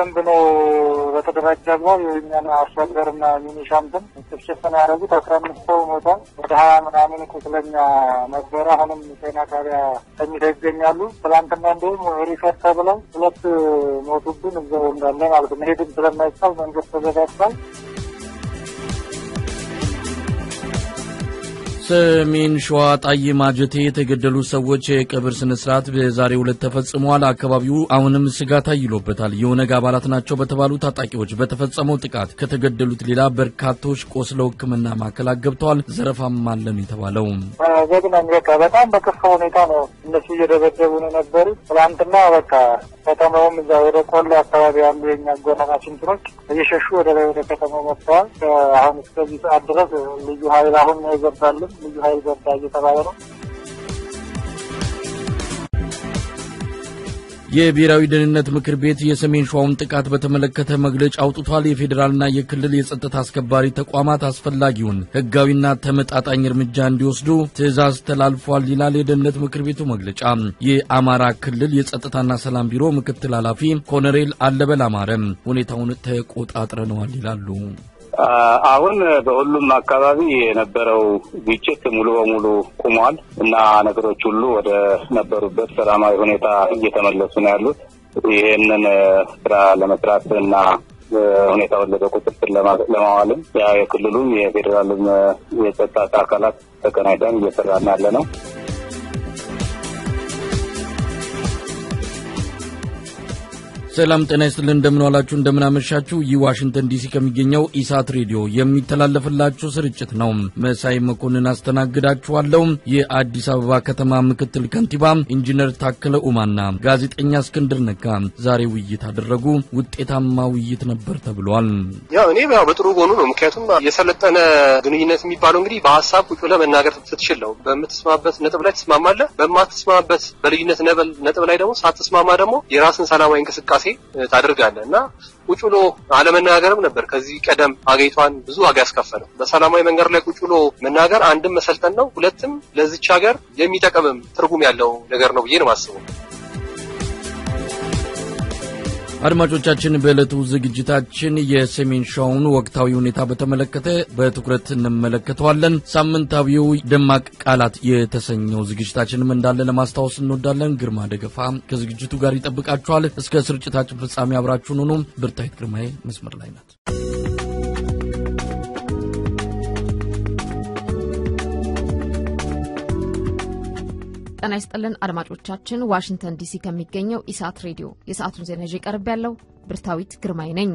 በደንብ ነው በተደራጀ አግባብ የኛን አርሶ አደርና ሚኒሻንትን ጭፍጭፍን ያደረጉት አስራ አምስት ሰው ሞቷል። ወደ ሀያ ምናምን ቁስለኛ ነበረ። አሁንም ጤና ጣቢያ ተኝተው ይገኛሉ። ትላንትና እንዲሁም ሪፈር ተብለው ሁለት ሞቱብን እዛው እንዳለ ማለት ነው። መሄድም ስለማይቻል መንገድ ተዘጋግቷል። ሰሜን ሸዋ ጣይ ማጀቴ የተገደሉ ሰዎች የቀብር ስነ ስርዓት በዛሬው ዕለት ተፈጽመዋል። አካባቢው አሁንም ስጋት አይሎበታል። የኦነግ አባላት ናቸው በተባሉ ታጣቂዎች በተፈጸመው ጥቃት ከተገደሉት ሌላ በርካቶች ቆስለው ሕክምና ማዕከላት ገብተዋል። ዘረፋም አለን የተባለው ዘግናኝ በቃ በጣም በከፋ ሁኔታ ነው እነሱ እየደበደቡ ነው የነበሩ። ትላንትና በቃ ከተማውም እዛ ወደ ቆሎ አካባቢ ያሉ የኛ ጎረናች እንትኖች እየሸሹ ወደ ላይ ወደ ከተማው መጥተዋል። አሁን እስከዚህ ሰዓት ድረስ ልዩ ኃይል አሁን ነው የገባልን ልዩ ኃይል ገባ እየተባለ ነው። የብሔራዊ ደህንነት ምክር ቤት የሰሜን ሸዋውን ጥቃት በተመለከተ መግለጫ አውጥቷል። የፌዴራልና የክልል የጸጥታ አስከባሪ ተቋማት አስፈላጊውን ሕጋዊና ተመጣጣኝ እርምጃ እንዲወስዱ ትዕዛዝ ተላልፏል ይላል የደህንነት ምክር ቤቱ መግለጫ። የአማራ ክልል የጸጥታና ሰላም ቢሮ ምክትል ኃላፊ ኮሎኔል አለበል አማረም ሁኔታውን ተቆጣጥረነዋል ይላሉ። አሁን በሁሉም አካባቢ የነበረው ግጭት ሙሉ በሙሉ ቁሟል እና ነገሮች ሁሉ ወደ ነበሩበት ሰላማዊ ሁኔታ እየተመለሱ ነው ያሉት። ይህንን ስራ ለመስራት እና ሁኔታውን በቁጥጥር ለማዋልም ያ የክልሉም የፌዴራልም የጸጥታ አካላት ተቀናይተን እየሰራን ያለ ነው። ሰላም ጤና ይስጥልን። እንደምንዋላችሁ እንደምናመሻችሁ። ይህ ዋሽንግተን ዲሲ ከሚገኘው ኢሳት ሬዲዮ የሚተላለፍላችሁ ስርጭት ነው። መሳይ መኮንን አስተናግዳችኋለሁ። የአዲስ አበባ ከተማ ምክትል ከንቲባ ኢንጂነር ታከለ ኡማና ጋዜጠኛ እስክንድር ነጋ ዛሬ ውይይት አደረጉ። ውጤታማ ውይይት ነበር ተብሏል። ያው እኔ ያው በጥሩ ጎኑ ነው። ምክንያቱም የሰለጠነ ግንኙነት የሚባለው እንግዲህ በሀሳብ ቁጭ ብለህ መናገር ስትችል ነው። በምትስማማበት ነጥብ ላይ ትስማማለህ። በማትስማማበት በልዩነት ነጥብ ላይ ደግሞ ሳትስማማ ደግሞ የራስን ሰላማዊ እንቅስቃሴ ታደርጋለህ እና ቁጭ ብሎ አለመናገርም ነበር ከዚህ ቀደም አገሪቷን ብዙ ዋጋ ያስከፈለው። በሰላማዊ መንገድ ላይ ቁጭ ብሎ መናገር አንድም መሰልጠን ነው፣ ሁለትም ለዚች ሀገር የሚጠቅምም ትርጉም ያለው ነገር ነው ብዬ ነው የማስበው። አድማጮቻችን በዕለቱ ዝግጅታችን የሰሜን ሸዋውን ወቅታዊ ሁኔታ በተመለከተ በትኩረት እንመለከተዋለን። ሳምንታዊው ደማቅ ቃላት የተሰኘው ዝግጅታችንም እንዳለ ለማስታወስ እንወዳለን። ግርማ ደገፋ ከዝግጅቱ ጋር ይጠብቃችኋል። እስከ ስርጭታችን ፍጻሜ አብራችሁን ሆኑ። ብርታይት ግርማዬ መስመር ላይ ናት። ጤና ይስጥልን አድማጮቻችን፣ ዋሽንግተን ዲሲ ከሚገኘው ኢሳት ሬዲዮ የሰዓቱን ዜና ይዤ ቀርብ ያለው ብርታዊት ግርማይ ነኝ።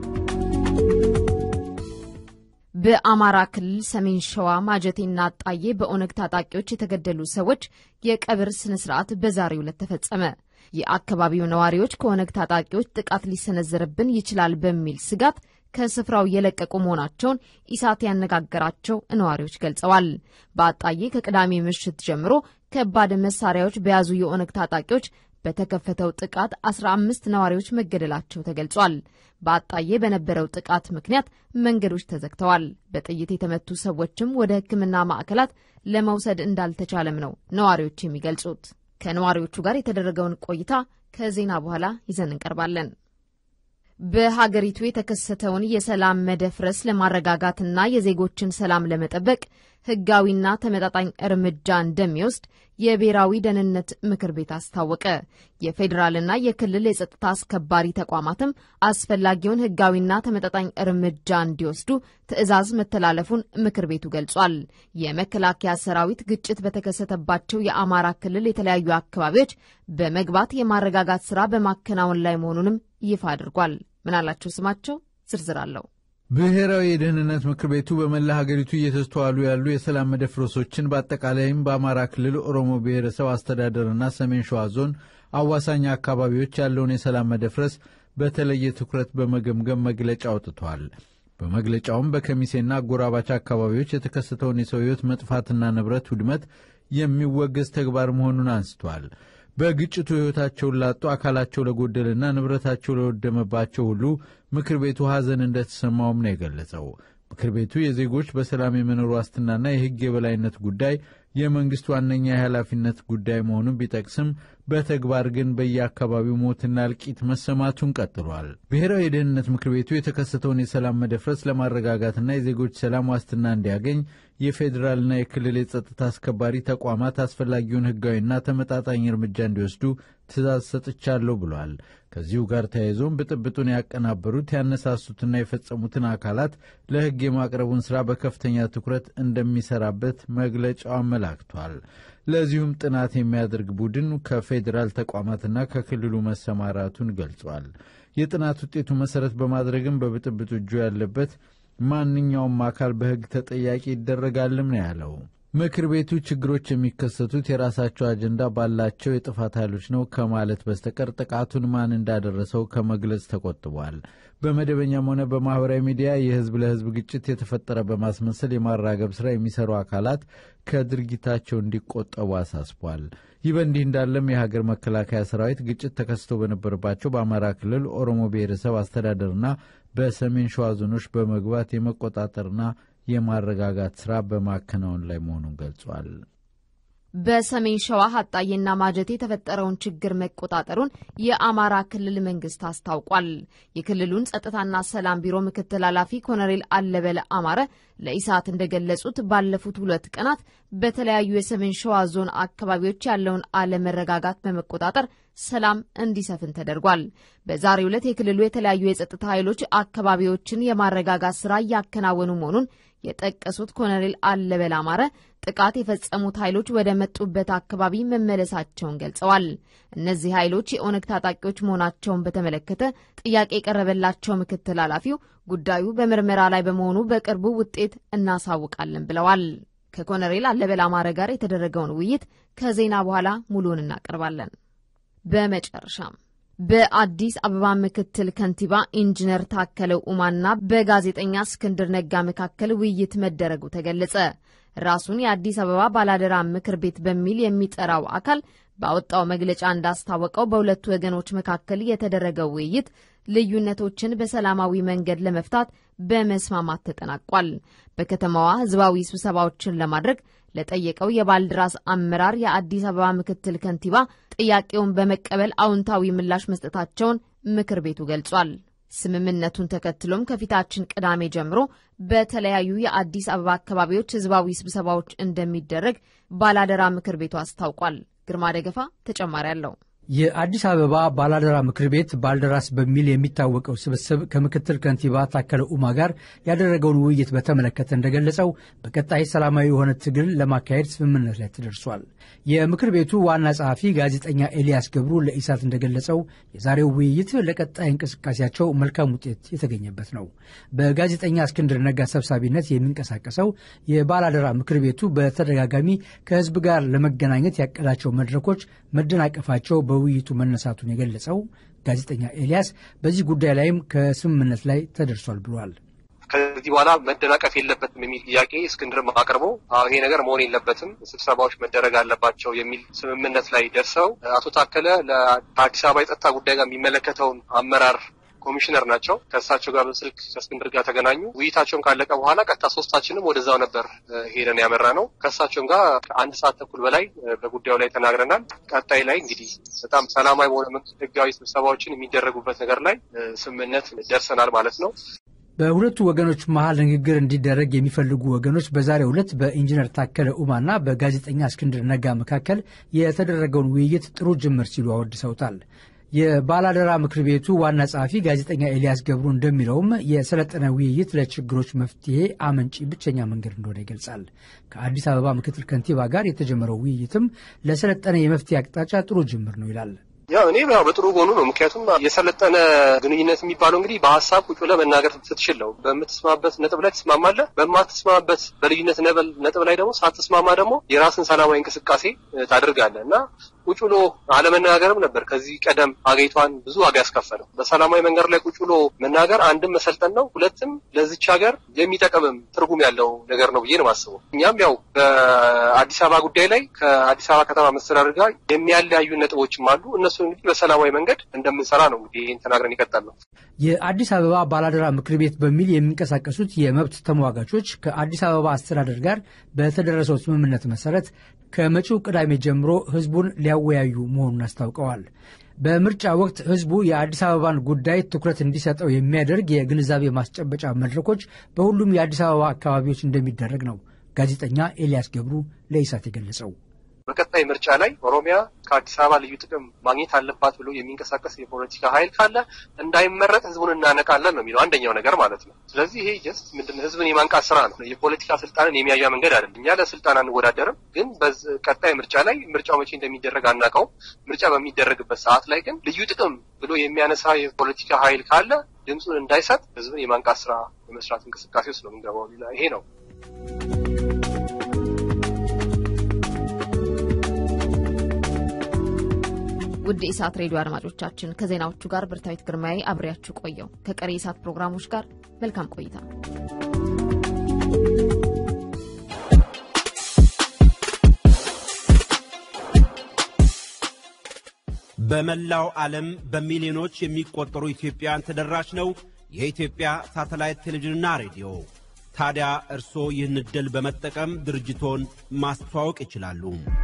በአማራ ክልል ሰሜን ሸዋ ማጀቴና አጣዬ በኦነግ ታጣቂዎች የተገደሉ ሰዎች የቀብር ስነ ስርዓት በዛሬው ዕለት ተፈጸመ። የአካባቢው ነዋሪዎች ከኦነግ ታጣቂዎች ጥቃት ሊሰነዘርብን ይችላል በሚል ስጋት ከስፍራው የለቀቁ መሆናቸውን ኢሳት ያነጋገራቸው ነዋሪዎች ገልጸዋል። በአጣዬ ከቅዳሜ ምሽት ጀምሮ ከባድ መሳሪያዎች በያዙ የኦነግ ታጣቂዎች በተከፈተው ጥቃት 15 ነዋሪዎች መገደላቸው ተገልጿል። በአጣዬ በነበረው ጥቃት ምክንያት መንገዶች ተዘግተዋል። በጥይት የተመቱ ሰዎችም ወደ ሕክምና ማዕከላት ለመውሰድ እንዳልተቻለም ነው ነዋሪዎች የሚገልጹት። ከነዋሪዎቹ ጋር የተደረገውን ቆይታ ከዜና በኋላ ይዘን እንቀርባለን። በሀገሪቱ የተከሰተውን የሰላም መደፍረስ ለማረጋጋትና የዜጎችን ሰላም ለመጠበቅ ህጋዊና ተመጣጣኝ እርምጃ እንደሚወስድ የብሔራዊ ደህንነት ምክር ቤት አስታወቀ። የፌዴራልና የክልል የጸጥታ አስከባሪ ተቋማትም አስፈላጊውን ህጋዊና ተመጣጣኝ እርምጃ እንዲወስዱ ትዕዛዝ መተላለፉን ምክር ቤቱ ገልጿል። የመከላከያ ሰራዊት ግጭት በተከሰተባቸው የአማራ ክልል የተለያዩ አካባቢዎች በመግባት የማረጋጋት ስራ በማከናወን ላይ መሆኑንም ይፋ አድርጓል። ምናላቸው ስማቸው ዝርዝር አለው። ብሔራዊ የደህንነት ምክር ቤቱ በመላ ሀገሪቱ እየተስተዋሉ ያሉ የሰላም መደፍረሶችን በአጠቃላይም በአማራ ክልል ኦሮሞ ብሔረሰብ አስተዳደርና ሰሜን ሸዋ ዞን አዋሳኝ አካባቢዎች ያለውን የሰላም መደፍረስ በተለየ ትኩረት በመገምገም መግለጫ አውጥቷል። በመግለጫውም በከሚሴና አጎራባች አካባቢዎች የተከሰተውን የሰው ሕይወት መጥፋትና ንብረት ውድመት የሚወገዝ ተግባር መሆኑን አንስቷል። በግጭቱ ሕይወታቸውን ላጡ አካላቸው ለጎደልና ንብረታቸው ለወደመባቸው ሁሉ ምክር ቤቱ ሐዘን እንደተሰማውም ነው የገለጸው። ምክር ቤቱ የዜጎች በሰላም የመኖር ዋስትናና የሕግ የበላይነት ጉዳይ የመንግስት ዋነኛ የኃላፊነት ጉዳይ መሆኑን ቢጠቅስም በተግባር ግን በየአካባቢው ሞትና እልቂት መሰማቱን ቀጥሏል። ብሔራዊ የደህንነት ምክር ቤቱ የተከሰተውን የሰላም መደፍረስ ለማረጋጋትና የዜጎች ሰላም ዋስትና እንዲያገኝ የፌዴራልና የክልል የጸጥታ አስከባሪ ተቋማት አስፈላጊውን ሕጋዊና ተመጣጣኝ እርምጃ እንዲወስዱ ትእዛዝ ሰጥቻለሁ ብሏል። ከዚሁ ጋር ተያይዞም ብጥብጡን ያቀናበሩት ያነሳሱትና የፈጸሙትን አካላት ለሕግ የማቅረቡን ሥራ በከፍተኛ ትኩረት እንደሚሰራበት መግለጫው አመላክቷል። ለዚሁም ጥናት የሚያደርግ ቡድን ከፌዴራል ተቋማትና ከክልሉ መሰማራቱን ገልጿል። የጥናት ውጤቱ መሠረት በማድረግም በብጥብጡ እጁ ያለበት ማንኛውም አካል በሕግ ተጠያቂ ይደረጋልም ነው ያለው። ምክር ቤቱ ችግሮች የሚከሰቱት የራሳቸው አጀንዳ ባላቸው የጥፋት ኃይሎች ነው ከማለት በስተቀር ጥቃቱን ማን እንዳደረሰው ከመግለጽ ተቆጥቧል። በመደበኛም ሆነ በማኅበራዊ ሚዲያ የሕዝብ ለሕዝብ ግጭት የተፈጠረ በማስመሰል የማራገብ ሥራ የሚሰሩ አካላት ከድርጊታቸው እንዲቆጠቡ አሳስቧል። ይህ በእንዲህ እንዳለም የሀገር መከላከያ ሰራዊት ግጭት ተከስቶ በነበረባቸው በአማራ ክልል ኦሮሞ ብሔረሰብ አስተዳደርና በሰሜን ሸዋ ዞኖች በመግባት የመቆጣጠርና የማረጋጋት ሥራ በማከናወን ላይ መሆኑን ገልጿል። በሰሜን ሸዋ ሀጣዬና ማጀቴ የተፈጠረውን ችግር መቆጣጠሩን የአማራ ክልል መንግስት አስታውቋል። የክልሉን ጸጥታና ሰላም ቢሮ ምክትል ኃላፊ ኮሎኔል አለበለ አማረ ለኢሳት እንደገለጹት ባለፉት ሁለት ቀናት በተለያዩ የሰሜን ሸዋ ዞን አካባቢዎች ያለውን አለመረጋጋት በመቆጣጠር ሰላም እንዲሰፍን ተደርጓል። በዛሬው ዕለት የክልሉ የተለያዩ የጸጥታ ኃይሎች አካባቢዎችን የማረጋጋት ስራ እያከናወኑ መሆኑን የጠቀሱት ኮሎኔል አለበል አማረ ጥቃት የፈጸሙት ኃይሎች ወደ መጡበት አካባቢ መመለሳቸውን ገልጸዋል። እነዚህ ኃይሎች የኦነግ ታጣቂዎች መሆናቸውን በተመለከተ ጥያቄ የቀረበላቸው ምክትል ኃላፊው ጉዳዩ በምርመራ ላይ በመሆኑ በቅርቡ ውጤት እናሳውቃለን ብለዋል። ከኮሎኔል አለበል አማረ ጋር የተደረገውን ውይይት ከዜና በኋላ ሙሉውን እናቀርባለን። በመጨረሻም በአዲስ አበባ ምክትል ከንቲባ ኢንጂነር ታከለ ኡማና በጋዜጠኛ እስክንድር ነጋ መካከል ውይይት መደረጉ ተገለጸ። ራሱን የአዲስ አበባ ባላደራ ምክር ቤት በሚል የሚጠራው አካል ባወጣው መግለጫ እንዳስታወቀው በሁለቱ ወገኖች መካከል የተደረገው ውይይት ልዩነቶችን በሰላማዊ መንገድ ለመፍታት በመስማማት ተጠናቋል። በከተማዋ ሕዝባዊ ስብሰባዎችን ለማድረግ ለጠየቀው የባልድራስ አመራር የአዲስ አበባ ምክትል ከንቲባ ጥያቄውን በመቀበል አዎንታዊ ምላሽ መስጠታቸውን ምክር ቤቱ ገልጿል። ስምምነቱን ተከትሎም ከፊታችን ቅዳሜ ጀምሮ በተለያዩ የአዲስ አበባ አካባቢዎች ሕዝባዊ ስብሰባዎች እንደሚደረግ ባላደራ ምክር ቤቱ አስታውቋል። ግርማ ደገፋ ተጨማሪ አለው። የአዲስ አበባ ባላደራ ምክር ቤት ባልደራስ በሚል የሚታወቀው ስብስብ ከምክትል ከንቲባ ታከለ ኡማ ጋር ያደረገውን ውይይት በተመለከተ እንደገለጸው በቀጣይ ሰላማዊ የሆነ ትግል ለማካሄድ ስምምነት ላይ ተደርሷል። የምክር ቤቱ ዋና ጸሐፊ ጋዜጠኛ ኤልያስ ገብሩ ለኢሳት እንደገለጸው የዛሬው ውይይት ለቀጣይ እንቅስቃሴያቸው መልካም ውጤት የተገኘበት ነው። በጋዜጠኛ እስክንድር ነጋ ሰብሳቢነት የሚንቀሳቀሰው የባላደራ ምክር ቤቱ በተደጋጋሚ ከህዝብ ጋር ለመገናኘት ያቀዳቸው መድረኮች መደናቀፋቸው በውይይቱ መነሳቱን የገለጸው ጋዜጠኛ ኤልያስ በዚህ ጉዳይ ላይም ከስምምነት ላይ ተደርሷል ብሏል። ከዚህ በኋላ መደናቀፍ የለበትም የሚል ጥያቄ እስክንድርም አቅርቦ ይሄ ነገር መሆን የለበትም ስብሰባዎች መደረግ አለባቸው የሚል ስምምነት ላይ ደርሰው አቶ ታከለ ለአዲስ አበባ የጸጥታ ጉዳይ ጋር የሚመለከተውን አመራር ኮሚሽነር ናቸው። ከእሳቸው ጋር በስልክ ከእስክንድር ጋር ተገናኙ። ውይይታቸውን ካለቀ በኋላ ቀጥታ ሶስታችንም ወደዛው ነበር ሄደን ያመራ ነው። ከእሳቸውም ጋር ከአንድ ሰዓት ተኩል በላይ በጉዳዩ ላይ ተናግረናል። ቀጣይ ላይ እንግዲህ በጣም ሰላማዊ በሆነ ህጋዊ ስብሰባዎችን የሚደረጉበት ነገር ላይ ስምምነት ደርሰናል ማለት ነው። በሁለቱ ወገኖች መሀል ንግግር እንዲደረግ የሚፈልጉ ወገኖች በዛሬው ዕለት በኢንጂነር ታከለ ኡማና በጋዜጠኛ እስክንድር ነጋ መካከል የተደረገውን ውይይት ጥሩ ጅምር ሲሉ አወድሰውታል። የባላደራ ምክር ቤቱ ዋና ጸሐፊ ጋዜጠኛ ኤልያስ ገብሩ እንደሚለውም የሰለጠነ ውይይት ለችግሮች መፍትሄ አመንጪ ብቸኛ መንገድ እንደሆነ ይገልጻል። ከአዲስ አበባ ምክትል ከንቲባ ጋር የተጀመረው ውይይትም ለሰለጠነ የመፍትሄ አቅጣጫ ጥሩ ጅምር ነው ይላል። ያው እኔ ያው በጥሩ ጎኑ ነው። ምክንያቱም የሰለጠነ ግንኙነት የሚባለው እንግዲህ በሀሳብ ቁጭ ብለህ መናገር ስትችል ነው። በምትስማማበት ነጥብ ላይ ትስማማለህ። በማትስማማበት በልዩነት ነጥብ ላይ ደግሞ ሳትስማማ ደግሞ የራስን ሰላማዊ እንቅስቃሴ ታደርጋለህ እና ቁጭ ብሎ አለመናገርም ነበር ከዚህ ቀደም አገሪቷን ብዙ ዋጋ ያስከፈለው። በሰላማዊ መንገድ ላይ ቁጭ ብሎ መናገር አንድም መሰልጠን ነው፣ ሁለትም ለዚች ሀገር የሚጠቅምም ትርጉም ያለው ነገር ነው ብዬ ነው የማስበው። እኛም ያው በአዲስ አበባ ጉዳይ ላይ ከአዲስ አበባ ከተማ መስተዳድር ጋር የሚያለያዩ ነጥቦችም አሉ። እነሱ እንግዲህ በሰላማዊ መንገድ እንደምንሰራ ነው እንግዲህ ይህን ተናግረን ይቀጣል ነው። የአዲስ አበባ ባላደራ ምክር ቤት በሚል የሚንቀሳቀሱት የመብት ተሟጋቾች ከአዲስ አበባ አስተዳደር ጋር በተደረሰው ስምምነት መሰረት ከመጪው ቅዳሜ ጀምሮ ህዝቡን ሊያወያዩ መሆኑን አስታውቀዋል። በምርጫ ወቅት ህዝቡ የአዲስ አበባን ጉዳይ ትኩረት እንዲሰጠው የሚያደርግ የግንዛቤ ማስጨበጫ መድረኮች በሁሉም የአዲስ አበባ አካባቢዎች እንደሚደረግ ነው ጋዜጠኛ ኤልያስ ገብሩ ለኢሳት የገለጸው። በቀጣይ ምርጫ ላይ ኦሮሚያ ከአዲስ አበባ ልዩ ጥቅም ማግኘት አለባት ብሎ የሚንቀሳቀስ የፖለቲካ ኃይል ካለ እንዳይመረጥ ህዝቡን እናነቃለን ነው የሚለው አንደኛው ነገር ማለት ነው። ስለዚህ ይሄ ጀስት ምንድን ነው ህዝብን የማንቃት ስራ ነው። የፖለቲካ ስልጣንን የሚያዣ መንገድ አይደለም። እኛ ለስልጣን አንወዳደርም፣ ግን ቀጣይ ምርጫ ላይ ምርጫው መቼ እንደሚደረግ አናውቀውም። ምርጫ በሚደረግበት ሰዓት ላይ ግን ልዩ ጥቅም ብሎ የሚያነሳ የፖለቲካ ኃይል ካለ ድምፁን እንዳይሰጥ ህዝብን የማንቃት ስራ የመስራት እንቅስቃሴ ውስጥ ነው የምንገባው። ይሄ ነው። ውድ ኢሳት ሬዲዮ አድማጮቻችን ከዜናዎቹ ጋር ብርታዊት ግርማዬ አብሬያችሁ ቆየው። ከቀሪ ኢሳት ፕሮግራሞች ጋር መልካም ቆይታ። በመላው ዓለም በሚሊዮኖች የሚቆጠሩ ኢትዮጵያውያን ተደራሽ ነው የኢትዮጵያ ሳተላይት ቴሌቪዥንና ሬዲዮ። ታዲያ እርስዎ ይህን ዕድል በመጠቀም ድርጅቶን ማስተዋወቅ ይችላሉ።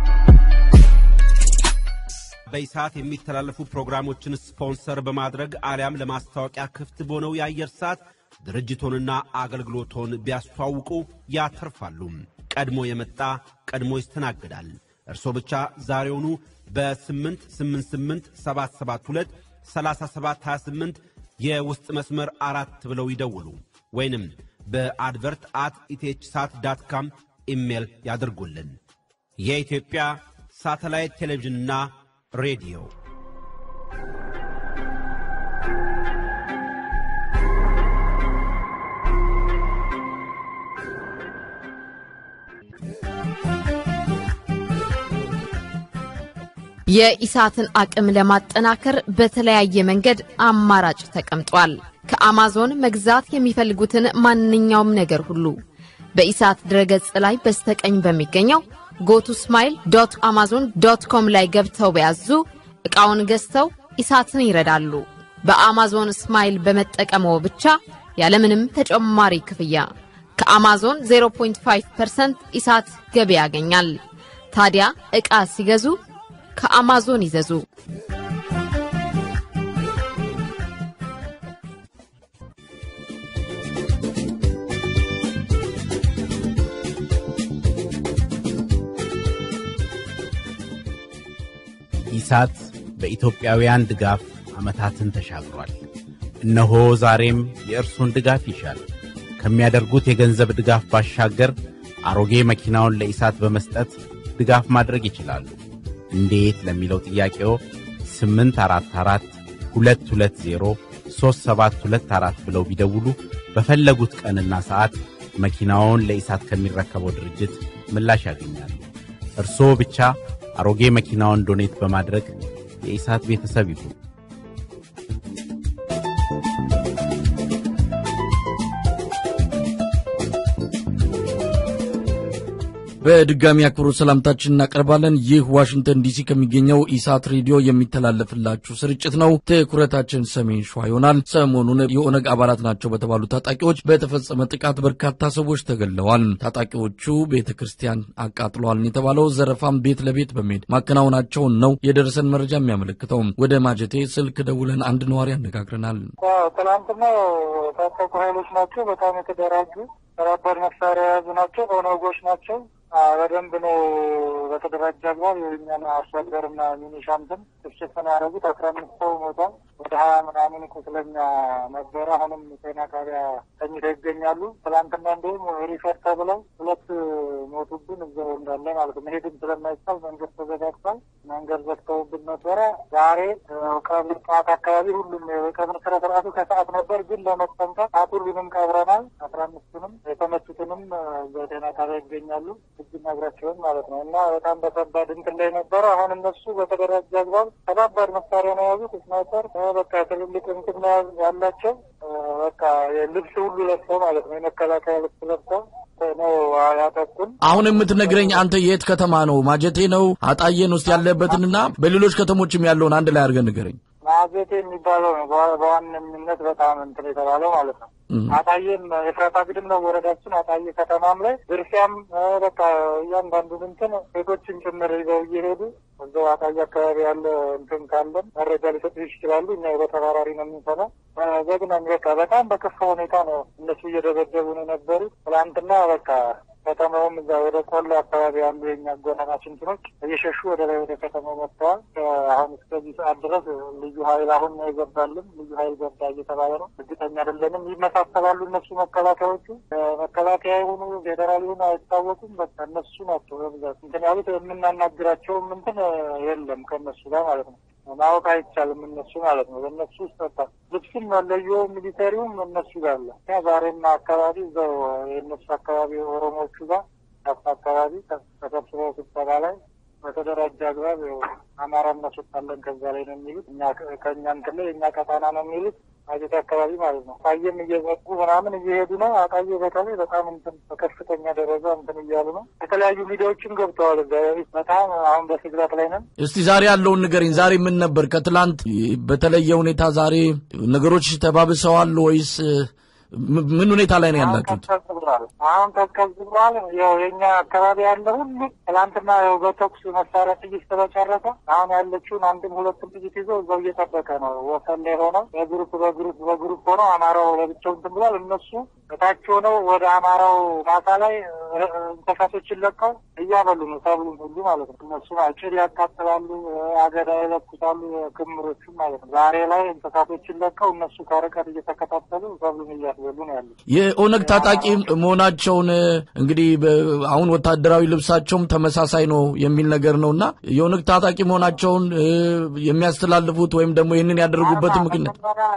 በኢሳት የሚተላለፉ ፕሮግራሞችን ስፖንሰር በማድረግ አሊያም ለማስታወቂያ ክፍት በሆነው የአየር ሰዓት ድርጅቶንና አገልግሎቶን ቢያስተዋውቁ ያተርፋሉ። ቀድሞ የመጣ ቀድሞ ይስተናግዳል። እርስዎ ብቻ ዛሬውኑ በ888772 3728 የውስጥ መስመር አራት ብለው ይደውሉ ወይንም በአድቨርት አት ኢቴች ሳት ዳት ካም ኢሜል ያድርጉልን። የኢትዮጵያ ሳተላይት ቴሌቪዥንና ሬዲዮ የኢሳትን አቅም ለማጠናከር በተለያየ መንገድ አማራጭ ተቀምጧል። ከአማዞን መግዛት የሚፈልጉትን ማንኛውም ነገር ሁሉ በኢሳት ድረገጽ ላይ በስተቀኝ በሚገኘው ጎቱ ስማይል ዶት አማዞን ዶት ኮም ላይ ገብተው በያዙ ዕቃውን ገዝተው ኢሳትን ይረዳሉ። በአማዞን ስማይል በመጠቀመው ብቻ ያለምንም ተጨማሪ ክፍያ ከአማዞን 0.5% ኢሳት ገቢ ያገኛል። ታዲያ ዕቃ ሲገዙ ከአማዞን ይዘዙ። ኢሳት በኢትዮጵያውያን ድጋፍ ዓመታትን ተሻግሯል። እነሆ ዛሬም የእርሶን ድጋፍ ይሻል። ከሚያደርጉት የገንዘብ ድጋፍ ባሻገር አሮጌ መኪናውን ለኢሳት በመስጠት ድጋፍ ማድረግ ይችላሉ። እንዴት ለሚለው ጥያቄው 844 220 3724 ብለው ቢደውሉ በፈለጉት ቀንና ሰዓት መኪናውን ለኢሳት ከሚረከበው ድርጅት ምላሽ ያገኛሉ። እርስዎ ብቻ አሮጌ መኪናውን ዶኔት በማድረግ የኢሳት ቤተሰብ ይሁኑ። በድጋሚ አክብሮት ሰላምታችን እናቀርባለን። ይህ ዋሽንግተን ዲሲ ከሚገኘው ኢሳት ሬዲዮ የሚተላለፍላችሁ ስርጭት ነው። ትኩረታችን ሰሜን ሸዋ ይሆናል። ሰሞኑን የኦነግ አባላት ናቸው በተባሉ ታጣቂዎች በተፈጸመ ጥቃት በርካታ ሰዎች ተገድለዋል። ታጣቂዎቹ ቤተ ክርስቲያን አቃጥለዋል የተባለው ዘረፋም ቤት ለቤት በመሄድ ማከናወናቸውን ነው የደረሰን መረጃ የሚያመለክተው። ወደ ማጀቴ ስልክ ደውለን አንድ ነዋሪ አነጋግረናል። ትናንትና ታጠቁ ኃይሎች ናቸው። በጣም የተደራጁ ከባድ መሳሪያ የያዙ ናቸው። ኦነጎች ናቸው። በደንብ ነው በተደራጀ አግባብ የእኛን አርሶ አደርና ሚኒሻ እንትን ጭፍጭፍን ያደረጉት። አስራ አምስት ሰው ሞቷል። ወደ ሀያ ምናምን ቁስለኛ ነበረ። አሁንም ጤና ጣቢያ ተኝተው ይገኛሉ። ትላንትና እንዲሁም ሪፈር ተብለው ሁለት ሞቱብን እዛው እንዳለ ማለት ነው። መሄድም ስለማይቻል መንገድ ተዘጋግቷል። መንገድ ዘግተውብን ነበረ። ዛሬ ቀብር ጠዋት አካባቢ ሁሉም የቀብር ስነ ስርዓቱ ከሰዓት ነበር፣ ግን ለመጠንቀቅ ሁሉንም ቀብረናል። አስራ አምስቱንም የተመቱትንም በጤና ጣቢያ ይገኛሉ። እጅና እግራቸውን ማለት ነው እና በጣም በከባድ እንትን ላይ ነበረ። አሁን እነሱ በተደራጀ አግባብ ከባድ መሳሪያ ነው የያዙት። ስናይፐር በቃ ትልልቅ እንትን ነው ያላቸው። በቃ ልብስ ሁሉ ለብሰው ማለት ነው የመከላከያ ልብስ ለብሰው ነው ያጠቁን። አሁን የምትነግረኝ አንተ የት ከተማ ነው? ማጀቴ ነው አጣዬን ውስጥ ያለበትንና በሌሎች ከተሞችም ያለውን አንድ ላይ አድርገን ንገረኝ። ማጀቴ የሚባለው ነው በዋነኝነት በጣም እንትን የተባለው ማለት ነው። አጣዬም የፍራታ ግድም ነው ወረዳችን። አጣዬ ከተማም ላይ ዝርፊያም በቃ እያንዳንዱን እንትን ሴቶችን ጭምር ይዘው እየሄዱ እዛው አጣዬ አካባቢ ያለ እንትን ካለን መረጃ ሊሰጡ ይችላሉ። እኛ በተባራሪ ነው የምንሰራው። ዘግናኝ በቃ በጣም በከፋ ሁኔታ ነው እነሱ እየደበደቡ ነው የነበሩት። ትላንትና በቃ ከተማውም እዛ ወደ ቆሎ አካባቢ ያሉ የኛ ጎናናች እንትኖች እየሸሹ ወደ ላይ ወደ ከተማው መጥተዋል። አሁን እስከዚህ ሰዓት ድረስ ልዩ ኃይል አሁን ነው የገባልን። ልዩ ኃይል ገባ እየተባለ ነው። እርግጠኛ አይደለንም። ይመሳሰላሉ እነሱ መከላከያዎቹ መከላከያ የሆኑ ፌዴራል የሆኑ አይታወቁም። በቃ እነሱ ናቸው በብዛት እንትን ያሉት። የምናናግራቸውም እንትን የለም ከእነሱ ጋር ማለት ነው። ማወቅ አይቻልም እነሱ ማለት ነው። በእነሱ ውስጥ በቃ ልብስም መለዮ ሚሊተሪውም እነሱ ጋር አለ። ዛሬና አካባቢ እዛው የእነሱ አካባቢ ኦሮሞዎቹ ጋር ዳፋ አካባቢ ተሰብስበው ስብሰባ ላይ በተደራጀ አግባብ አማራ እናስወጣለን ከዛ ላይ ነው የሚሉት። እኛ ከእኛ እንትን ላይ የእኛ ቀጣና ነው የሚሉት አጀት አካባቢ ማለት ነው። አጣዬም እየዘጉ ምናምን እየሄዱ ነው። አጣዬ በተለይ በጣም እንትን በከፍተኛ ደረጃ እንትን እያሉ ነው። የተለያዩ ሚዲያዎችም ገብተዋል። እዛ በጣም አሁን በስግራት ላይ ነን። እስቲ ዛሬ ያለውን ንገረኝ። ዛሬ ምን ነበር? ከትላንት በተለየ ሁኔታ ዛሬ ነገሮች ተባብሰዋል ወይስ ምን ሁኔታ ላይ ነው ያላችሁት? አሁን ቀዝቀዝ ብሏል። ያው የኛ አካባቢ ያለ ሁሉ ትላንትና ያው በተኩስ መሳሪያ ጥይት ስለጨረሰ አሁን ያለችውን አንድም ሁለትም ጥይት ይዞ እዛው እየጠበቀ ነው። ወሰን ላይ ሆነው በግሩፕ በግሩፕ በግሩፕ ሆነው አማራው ለብቻው እንትን ብሏል። እነሱ እታች ሆነው ወደ አማራው ማሳ ላይ እንስሳቶችን ለቀው እያበሉ ነው፣ ሰብሉን ሁሉ ማለት ነው። እነሱ ጭድ ያቃጥላሉ፣ አገዳ ይለኩሳሉ፣ ክምሮቹም ማለት ነው። ዛሬ ላይ እንስሳቶችን ለቀው እነሱ ከርቀት እየተከታተሉ ሰብሉን እያ እያስበሉ ነው ያሉት። የኦነግ ታጣቂ መሆናቸውን እንግዲህ አሁን ወታደራዊ ልብሳቸውም ተመሳሳይ ነው የሚል ነገር ነው እና የኦነግ ታጣቂ መሆናቸውን የሚያስተላልፉት ወይም ደግሞ ይህንን ያደረጉበትን ምክንያት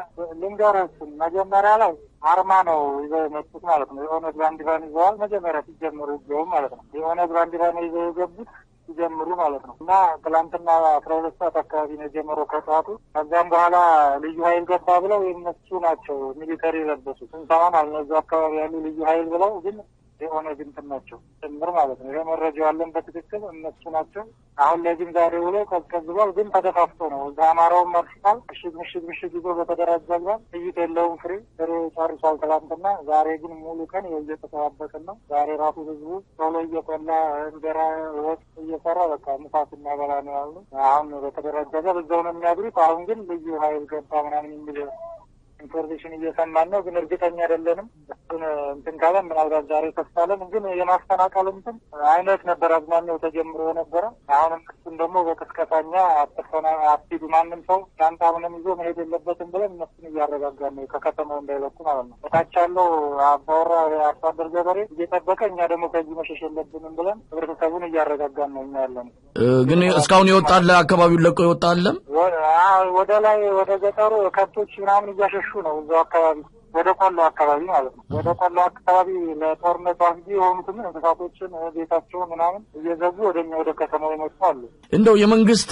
ልንገረስም መጀመሪያ ላይ አርማ ነው ይዘው የመጡት ማለት ነው። የኦነግ ባንዲራን ይዘዋል። መጀመሪያ ሲጀምሩ ይዘው ማለት ነው። የኦነግ ባንዲራን ይዘው የገቡት ሲጀምሩ ማለት ነው እና ትላንትና አስራ ሁለት ሰዓት አካባቢ ነው የጀመረው ከጠዋቱ። ከዚያም በኋላ ልዩ ኃይል ገባ ብለው የነሱ ናቸው ሚሊተሪ የለበሱ ስንሰማን አልነዚ አካባቢ ያሉ ልዩ ኃይል ብለው ግን የኦነግ እንትን ናቸው ጭምር ማለት ነው። ይሄ መረጃ ያለን በትክክል እነሱ ናቸው። አሁን ላይ ግን ዛሬ ውሎ ቀዝቀዝ ብሏል። ግን ተደፋፍቶ ነው እዛ አማራውን መርሽታል። ምሽግ ምሽግ ምሽግ ይዞ በተደራጀ አግባብ ጥይት የለውም ፍሬ ፍሬ ጨርሷል ትላንትና። ዛሬ ግን ሙሉ ቀን እየተጠባበቅን ነው። ዛሬ ራሱ ህዝቡ ቶሎ እየቆላ እንጀራ ወጥ እየሰራ በቃ ምሳት እናበላ ነው ያሉ። አሁን በተደራጀ አግባብ እዛው ነው የሚያድሩት። አሁን ግን ልዩ ኃይል ገባ ምናምን የሚል ኢንፎርሜሽን እየሰማን ነው፣ ግን እርግጠኛ አይደለንም። እሱን እንትን ካለን ምናልባት ዛሬ ተስፋለን። ግን የማፈናቀል እንትን አይነት ነበር አዝማሚያው ተጀምሮ የነበረ። አሁንም እሱን ደግሞ በቅስቀሳኛ አትፈና አትሂዱ፣ ማንም ሰው ሻንጣ ምንም ይዞ መሄድ የለበትም ብለን እነሱን እያረጋጋን ነው፣ ከከተማው እንዳይለቁ ማለት ነው። በታች ያለው አባወራ አርሶ አደር ገበሬ እየጠበቀ፣ እኛ ደግሞ ከዚህ መሸሽ የለብንም ብለን ህብረተሰቡን እያረጋጋን ነው እኛ ያለን። ግን እስካሁን የወጣለ አካባቢውን ለቆ የወጣለም ወደ ላይ ወደ ገጠሩ ከብቶች ምናምን እያሸሹ ነው እዛው አካባቢ ወደ ቆሎ አካባቢ ማለት ነው። ወደ ቆሎ አካባቢ ለጦርነቱ አስጊ የሆኑትን እንስሳቶችን ቤታቸውን ምናምን እየዘጉ ወደኛ ወደ ከተማው የመጡ አሉ። እንደው የመንግስት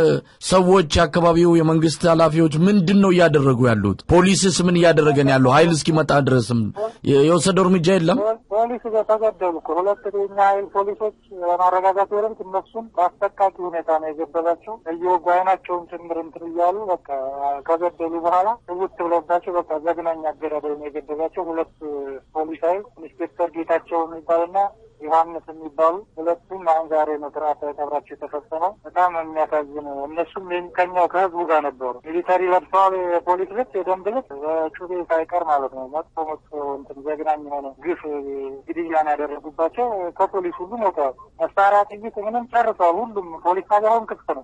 ሰዎች የአካባቢው የመንግስት ኃላፊዎች ምንድን ነው እያደረጉ ያሉት? ፖሊስስ ምን እያደረገ ነው ያለው? ኃይል እስኪመጣ ድረስም የወሰደው እርምጃ የለም። ፖሊስ ተገደሉ እኮ ሁለት የኛ ኃይል ፖሊሶች ለማረጋጋት ወረምት እነሱን በአሰቃቂ ሁኔታ ነው የገደላቸው። እየወጉ አይናቸውን ጭምር እንትን እያሉ በቃ ከገደሉ በኋላ ትውት ብለባቸው በቃ ዘግናኝ አገዳደል ነው የገደላቸው። ሁለት ፖሊስ ኃይል ኢንስፔክተር ጌታቸው የሚባልና ዮሐንስ የሚባሉ ሁለቱም አሁን ዛሬ ነው ስርዓተ ቀብራቸው የተፈጸመው። በጣም የሚያሳዝን እነሱም ከኛው ከህዝቡ ጋር ነበሩ። ሚሊተሪ ለብሰዋል፣ የፖሊስ ልብስ፣ የደንብ ልብስ በጩቤ ሳይቀር ማለት ነው። መጥፎ መጥፎ እንትን ዘግናኝ የሆነ ግፍ ግድያን ያደረጉባቸው ከፖሊስ ሁሉ ሞተዋል። መሳሪያ ጥይት ምንም ጨርሰዋል። ሁሉም ፖሊስ ጣቢያውን ክፍት ነው።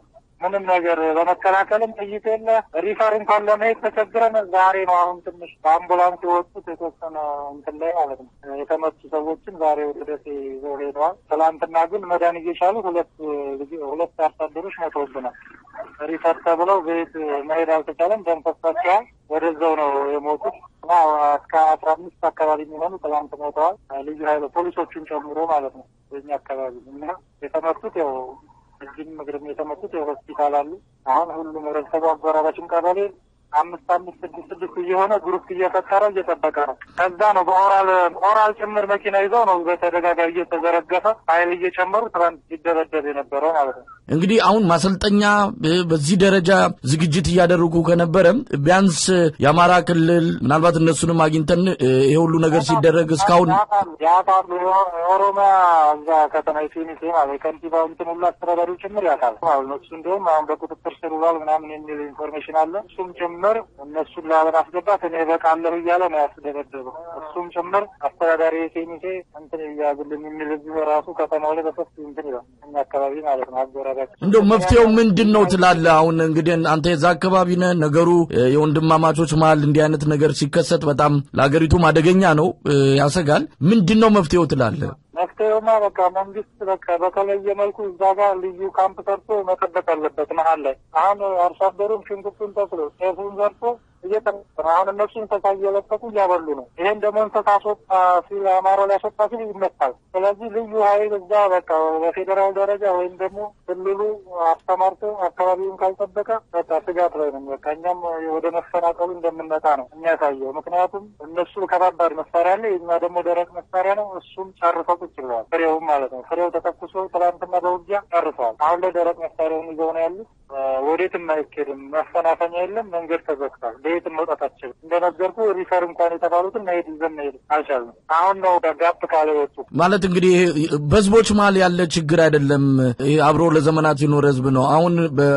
ምንም ነገር በመከላከልም ጥይት የለ ሪፈር እንኳን ለመሄድ ተቸግረን ዛሬ ነው አሁን ትንሽ በአምቡላንስ የወጡት የተወሰነ እንትን ላይ ማለት ነው የተመቱ ሰዎችን ዛሬ ወደ ደሴ ይዘው ሄደዋል። ትላንትና ግን መዳን እየቻሉ ሁለት ሁለት አርሶ አደሮች ሞተውብናል። ሪፈር ተብለው ቤት መሄድ አልተቻለም። ደም ፈሷቸዋል። ወደዛው ነው የሞቱት እና እስከ አስራ አምስት አካባቢ የሚሆኑ ትላንት ሞተዋል። ልዩ ኃይል ፖሊሶቹን ጨምሮ ማለት ነው በኛ አካባቢ እና የተመቱት ያው እጅም እግርም የተመቱት ያው ሆስፒታል አሉ። አሁን ሁሉም ህብረተሰቡ አጎራባችን ቀበሌ አምስት አምስት ስድስት ስድስት እየሆነ ግሩፕ እየፈጠረ እየጠበቀ ነው። ከዛ ነው በኦራል ኦራል ጭምር መኪና ይዘው ነው በተደጋጋሚ እየተዘረገፈ ኃይል እየጨመሩ ትናንት ሲደበደብ የነበረው ማለት ነው። እንግዲህ አሁን ማሰልጠኛ በዚህ ደረጃ ዝግጅት እያደረጉ ከነበረ ቢያንስ የአማራ ክልል ምናልባት እነሱንም አግኝተን ይሄ ሁሉ ነገር ሲደረግ እስካሁን ያውቃሉ። የኦሮሚያ እዛ ከተማ ፊኒሴ ማለት የከንቲባው እንትን ሁሉ አስተዳዳሪው ጭምር ያውቃል ማለት ነው። እሱ እንዲሁም አሁን በቁጥጥር ስር ውሏል ምናምን የሚል ኢንፎርሜሽን አለ። እሱም ጭምር እነሱን ላለማስገባት እኔ በቃለሁ እያለ ነው ያስደበደበው። እሱም ጭምር አስተዳዳሪ ፊኒሴ እንትን እያግልን የሚል እዚሁ ራሱ ከተማው ላይ በሰፊ እንትን ይላል እኛ አካባቢ ማለት ነው አጎራባች እንደው መፍትሄው ምንድን ነው ትላለህ? አሁን እንግዲህ አንተ የዛ አካባቢ ነህ። ነገሩ የወንድማማቾች መሀል እንዲህ አይነት ነገር ሲከሰት በጣም ለሀገሪቱም አደገኛ ነው፣ ያሰጋል። ምንድን ነው መፍትሄው ትላለህ? መፍትሄውማ በቃ መንግስት በቃ በተለየ መልኩ እዛ ጋር ልዩ ካምፕ ሰርቶ መጠበቅ አለበት መሀል ላይ አሁን አርሶ አደሩም ሽንኩርቱን ተክሎ ጤፉን ዘርቶ እየጠበቀ አሁን እነሱ እንስሳ እየለቀቁ እያበሉ ነው። ይሄን ደግሞ እንስሳ አስወጣ ሲል አማራው ሊያስወጣ ሲል ይመታል። ስለዚህ ልዩ ኃይል እዛ በቃ በፌዴራል ደረጃ ወይም ደግሞ ክልሉ አስተማርቶ አካባቢውን ካልጠበቀ በቃ ስጋት ላይ ነው። በቃ እኛም ወደ መፈናቀሉ እንደምንመጣ ነው የሚያሳየው። ምክንያቱም እነሱ ከባባድ መሳሪያ አለ፣ የኛ ደግሞ ደረቅ መሳሪያ ነው። እሱም ጨርሰው ቁጭ ብለዋል። ፍሬውም ማለት ነው። ፍሬው ተተኩሶ ትላንትና በውጊያ ጨርሰዋል። አሁን ላይ ደረቅ መሳሪያውን ይዘው ነው ያሉት። ወዴትም አይኬድም። መፈናፈኛ የለም። መንገድ ተዘግቷል። በየትም መውጣት አችልም። እንደነገርኩ ሪፈር እንኳን የተባሉትን መሄድ ይዘን መሄድ አልቻልንም። አሁን ነው ጋፕ ካለ ወጡ ማለት እንግዲህ በህዝቦች መሀል ያለ ችግር አይደለም። ይህ አብሮ ለዘመናት የኖረ ህዝብ ነው። አሁን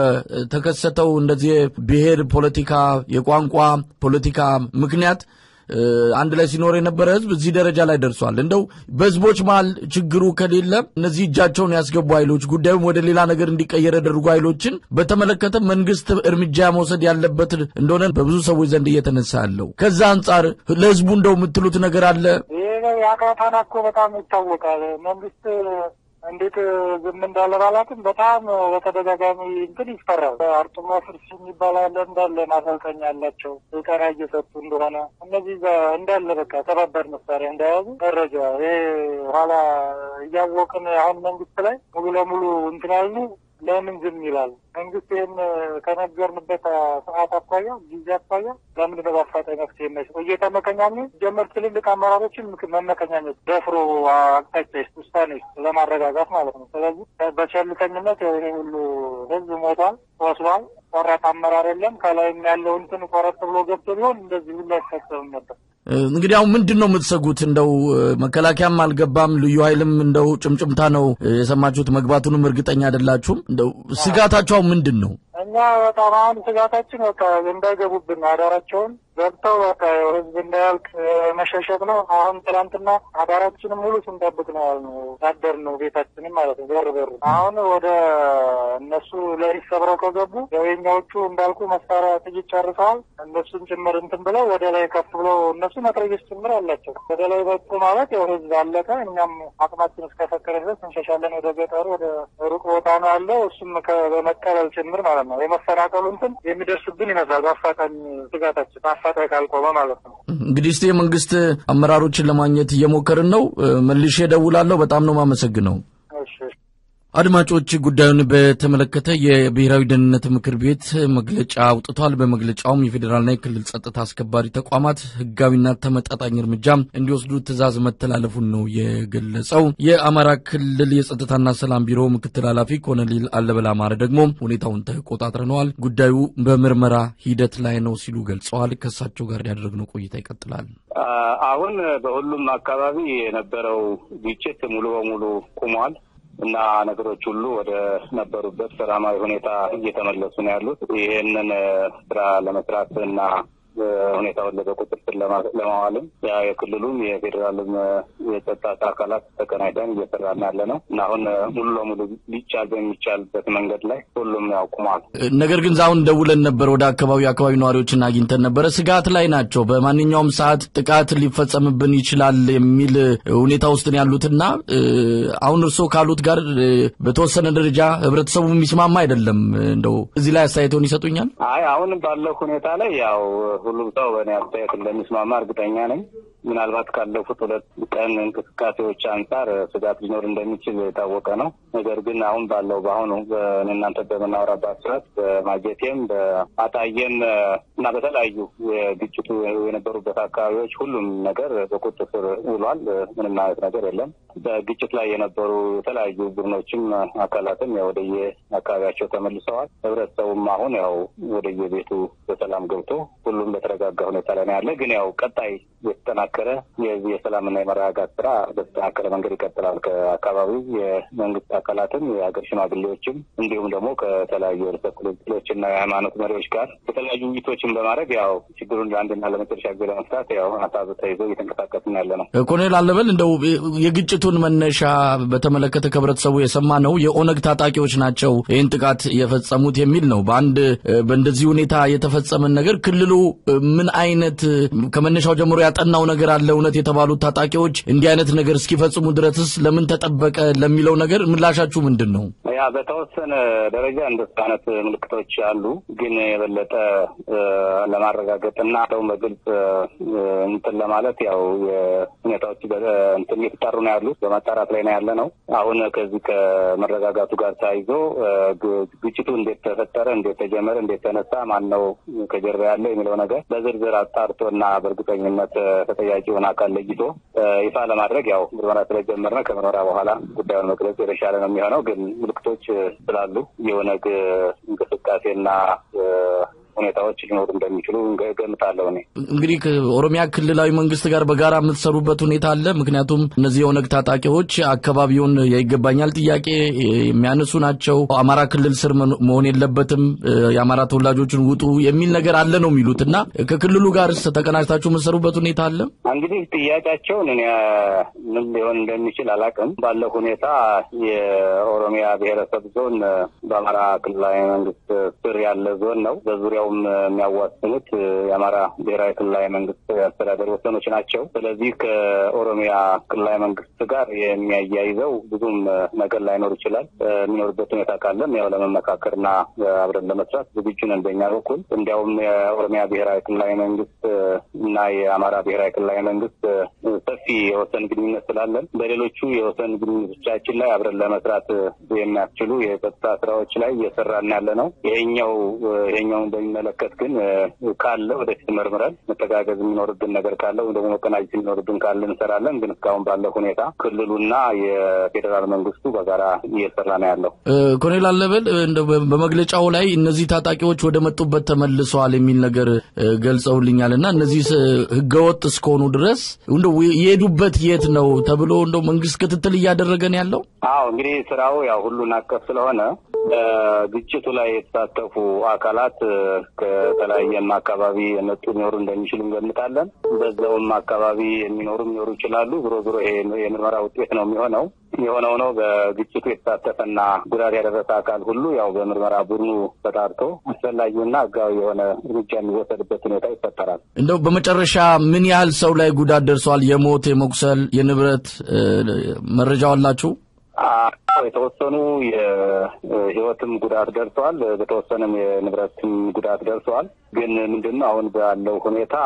በተከሰተው እንደዚህ ብሔር ፖለቲካ፣ የቋንቋ ፖለቲካ ምክንያት አንድ ላይ ሲኖር የነበረ ህዝብ እዚህ ደረጃ ላይ ደርሷል። እንደው በህዝቦች መሀል ችግሩ ከሌለ እነዚህ እጃቸውን ያስገቡ ኃይሎች ጉዳዩም ወደ ሌላ ነገር እንዲቀየር ያደርጉ ኃይሎችን በተመለከተ መንግስት እርምጃ መውሰድ ያለበት እንደሆነ በብዙ ሰዎች ዘንድ እየተነሳ ያለው ከዛ አንጻር ለህዝቡ እንደው የምትሉት ነገር አለ? ይህ የአቃታና እኮ በጣም ይታወቃል። መንግስት እንዴት ዝም እንዳለ ባላትም በጣም በተደጋጋሚ እንትን ይፈራል። አርጡማ ፍርስ የሚባል አለ እንዳለ ማሰልጠኛ ያላቸው ስልጠና እየሰጡ እንደሆነ እነዚህ እንዳለ በቃ ከባድ መሳሪያ እንደያዙ መረጃ ይሄ ኋላ እያወቅን አሁን መንግስት ላይ ሙሉ ለሙሉ እንትን ያሉ ለምን ዝም ይላል? መንግስት ይህን ከነገርንበት ሰዓት አኳያ ጊዜ አኳያ ለምንድን ነው በአፋጣኝ መፍትሄ የማይሰጠው? እየተመከኛኙ ጀመር ትልልቅ አመራሮችን መመከኛኘት ደፍሮ አቅጣጫ ይስጥ ውሳኔ ይስጥ ለማረጋጋት ማለት ነው። ስለዚህ በቸልተኝነት ይሄ ሁሉ ህዝብ ሞቷል፣ ቆስሏል። ቆራጥ አመራር የለም። ከላይም ያለው እንትን ቆረጥ ብሎ ገብቶ ቢሆን እንደዚህ ሁሉ አይፈጸምም ነበር። እንግዲህ አሁን ምንድን ነው የምትሰጉት? እንደው መከላከያም አልገባም፣ ልዩ ኃይልም እንደው ጭምጭምታ ነው የሰማችሁት። መግባቱንም እርግጠኛ አይደላችሁም። እንደው ስጋታቸው ምንድን ነው? እኛ በጣም አሁን ስጋታችን በቃ እንዳይገቡብን አዳራቸውን ገብተው በቃ ህዝብ እንዳያልቅ መሸሸት ነው። አሁን ትላንትና አዳራችንም ሙሉ ስንጠብቅ ነው ያልነው ያደር ነው ቤታችንም ማለት ነው በር በሩ። አሁን ወደ እነሱ ለሊት ሰብረው ከገቡ ያው የኛዎቹ እንዳልኩ መሳሪያ ጥይት ጨርሰዋል። እነሱን ጭምር እንትን ብለው ወደ ላይ ከፍ ብለው እነሱ መትረየስ ጭምር አላቸው። ወደ ላይ በጡ ማለት ያው ህዝብ አለቀ። እኛም አቅማችን እስከፈቀደ ድረስ እንሸሻለን። ወደ ገጠሩ ወደ ሩቅ ቦታ ነው ያለው። እሱም በመቀበል ጭምር ማለት ነው የመፈናቀሉ እንትን የሚደርስብን ይመስላል። በአፋጣኝ ስጋታችን በአፋጣኝ ካልቆመ ማለት ነው። እንግዲህ እስቲ የመንግስት አመራሮችን ለማግኘት እየሞከርን ነው። መልሼ እደውላለሁ። በጣም ነው የማመሰግነው። አድማጮች ጉዳዩን በተመለከተ የብሔራዊ ደህንነት ምክር ቤት መግለጫ አውጥቷል። በመግለጫውም የፌዴራልና የክልል ጸጥታ አስከባሪ ተቋማት ህጋዊና ተመጣጣኝ እርምጃ እንዲወስዱ ትዕዛዝ መተላለፉን ነው የገለጸው። የአማራ ክልል የጸጥታና ሰላም ቢሮ ምክትል ኃላፊ ኮሎኔል አለበል አማረ ደግሞ ሁኔታውን ተቆጣጥረነዋል፣ ጉዳዩ በምርመራ ሂደት ላይ ነው ሲሉ ገልጸዋል። ከእሳቸው ጋር ያደረግነው ቆይታ ይቀጥላል። አሁን በሁሉም አካባቢ የነበረው ግጭት ሙሉ በሙሉ ቁሟል። እና ነገሮች ሁሉ ወደ ነበሩበት ሰላማዊ ሁኔታ እየተመለሱ ነው ያሉት። ይህንን ስራ ለመስራት እና ሁኔታውን በቁጥጥር ስር ለማዋልም የክልሉም የፌዴራልም የጸጥታ አካላት ተቀናይተን እየሰራን ያለ ነው እና አሁን ሙሉ ለሙሉ ሊቻል በሚቻልበት መንገድ ላይ ሁሉም ያውቁማል። ነገር ግን አሁን ደውለን ነበር ወደ አካባቢው አካባቢ ነዋሪዎችን አግኝተን ነበረ። ስጋት ላይ ናቸው። በማንኛውም ሰዓት ጥቃት ሊፈጸምብን ይችላል የሚል ሁኔታ ውስጥ ነው ያሉትና አሁን እርስዎ ካሉት ጋር በተወሰነ ደረጃ ህብረተሰቡ የሚስማማ አይደለም። እንደው እዚህ ላይ አስተያየቶን ይሰጡኛል? አይ አሁን ባለው ሁኔታ ላይ ያው ሁሉም ሰው በእኔ አስተያየት እንደሚስማማ እርግጠኛ ነኝ። ምናልባት ካለፉት ሁለት ቀን እንቅስቃሴዎች አንጻር ስጋት ሊኖር እንደሚችል የታወቀ ነው። ነገር ግን አሁን ባለው በአሁኑ እናንተ በምናወራባት ሰዓት በማጀቴም በአጣዬም እና በተለያዩ የግጭቱ የነበሩበት አካባቢዎች ሁሉም ነገር በቁጥጥር ስር ውሏል። ምንም አይነት ነገር የለም። በግጭት ላይ የነበሩ የተለያዩ ቡድኖችም አካላትም ወደየ አካባቢያቸው ተመልሰዋል። ህብረተሰቡም አሁን ያው ወደየቤቱ በሰላም ገብቶ ሁሉም በተረጋጋ ሁኔታ ላይ ነው ያለ። ግን ያው ቀጣይ የተጠናከረ የዚህ የሰላምና የመረጋጋት ስራ በተጠናከረ መንገድ ይቀጥላል። ከአካባቢው የመንግስት አካላትም የሀገር ሽማግሌዎችም እንዲሁም ደግሞ ከተለያዩ ርዕሰ ክልሎችና የሃይማኖት መሪዎች ጋር የተለያዩ ውይይቶችን በማድረግ ያው ችግሩን ለአንድና ለመጨረሻ ጊዜ ለመፍታት ያው ሀሳብ ተይዞ እየተንቀሳቀስን ያለ ነው። ኮሎኔል አለበል እንደው የግጭቱን መነሻ በተመለከተ ከህብረተሰቡ የሰማ ነው የኦነግ ታጣቂዎች ናቸው ይህን ጥቃት የፈጸሙት የሚል ነው። በአንድ በእንደዚህ ሁኔታ የተፈጸመን ነገር ክልሉ ምን አይነት ከመነሻው ጀምሮ ያጠናው ነገር አለ? እውነት የተባሉት ታጣቂዎች እንዲህ አይነት ነገር እስኪፈጽሙ ድረስስ ለምን ተጠበቀ ለሚለው ነገር ምላሻችሁ ምንድን ነው? ያ በተወሰነ ደረጃ እንደሱ አይነት ምልክቶች አሉ። ግን የበለጠ ለማረጋገጥና ሰው በግልጽ እንትን ለማለት ያው ሁኔታዎች እንትን እየተጣሩ ነው ያሉት፣ በማጣራት ላይ ነው ያለ ነው። አሁን ከዚህ ከመረጋጋቱ ጋር ተያይዞ ግጭቱ እንዴት ተፈጠረ፣ እንዴት ተጀመረ፣ እንዴት ተነሳ፣ ማን ነው ከጀርባ ያለ የሚለው ነገር በዝርዝር አጣርቶና በእርግጠኝነት ተጠያቂውን አካል ለይቶ ይፋ ለማድረግ ያው ምርመራ ስለጀመርነ ከምርመራ በኋላ ጉዳዩን መግለጽ የተሻለ ነው የሚሆነው። ግን ምልክቶች ስላሉ የኦነግ እንቅስቃሴና ሁኔታዎች ሊኖሩ እንደሚችሉ ገምታለሁ። እኔ እንግዲህ ከኦሮሚያ ክልላዊ መንግስት ጋር በጋራ የምትሰሩበት ሁኔታ አለ። ምክንያቱም እነዚህ የኦነግ ታጣቂዎች አካባቢውን የይገባኛል ጥያቄ የሚያነሱ ናቸው። አማራ ክልል ስር መሆን የለበትም፣ የአማራ ተወላጆችን ውጡ የሚል ነገር አለ ነው የሚሉት እና ከክልሉ ጋር ተቀናጅታችሁ የምትሰሩበት ሁኔታ አለ። እንግዲህ ጥያቄያቸውን እኔ ምን ሊሆን እንደሚችል አላውቅም። ባለው ሁኔታ የኦሮሚያ ብሔረሰብ ዞን በአማራ ክልላዊ መንግስት ስር ያለ ዞን ነው። በዙሪያው የሚያዋስኑት የአማራ ብሔራዊ ክልላዊ መንግስት አስተዳደር ወሰኖች ናቸው። ስለዚህ ከኦሮሚያ ክልላዊ መንግስት ጋር የሚያያይዘው ብዙም ነገር ላይኖር ይችላል። የሚኖርበት ሁኔታ ካለም ያው ለመመካከርና አብረን ለመስራት ዝግጁ ነን በእኛ በኩል። እንዲያውም የኦሮሚያ ብሔራዊ ክልላዊ መንግስት እና የአማራ ብሔራዊ ክልላዊ መንግስት ሰፊ የወሰን ግንኙነት ስላለን በሌሎቹ የወሰን ግንኙነቶቻችን ላይ አብረን ለመስራት የሚያስችሉ የጸጥታ ስራዎች ላይ እየሰራን ያለ ነው። ይሄኛው ይሄኛውን በሚመለከት ግን ካለ ወደፊት መርምረን መተጋገዝ የሚኖርብን ነገር ካለ ወይም ደግሞ መቀናጀት የሚኖርብን ካለ እንሰራለን። ግን እስካሁን ባለው ሁኔታ ክልሉና የፌዴራል መንግስቱ በጋራ እየሰራ ነው ያለው። ኮሎኔል አለበል በመግለጫው ላይ እነዚህ ታጣቂዎች ወደ መጡበት ተመልሰዋል የሚል ነገር ገልጸውልኛል እና እነዚህ ህገወጥ እስከሆኑ ድረስ እንደ የሄዱበት የት ነው ተብሎ እንደው መንግስት ክትትል እያደረገ ነው ያለው? አዎ እንግዲህ ስራው ያው ሁሉን አቀፍ ስለሆነ በግጭቱ ላይ የተሳተፉ አካላት ከተለያየም አካባቢ የመጡ ሊኖሩ እንደሚችሉ እንገምታለን። በዛውም አካባቢ የሚኖሩ ሊኖሩ ይችላሉ። ዞሮ ዞሮ ይሄ የምርመራ ውጤት ነው የሚሆነው። የሆነው ነው በግጭቱ የተሳተፈና ጉዳት ያደረሰ አካል ሁሉ ያው በምርመራ ቡድኑ ተጣርቶ አስፈላጊውና ህጋዊ የሆነ እርምጃ የሚወሰድበት ሁኔታ ይፈጠራል። እንደው በመጨረሻ ምን ያህል ሰው ላይ ጉዳት ደርሰዋል? የሞት የመቁሰል፣ የንብረት መረጃው አላችሁ? የተወሰኑ የህይወትም ጉዳት ደርሰዋል። በተወሰነም የንብረትም ጉዳት ደርሰዋል። ግን ምንድን ነው አሁን ባለው ሁኔታ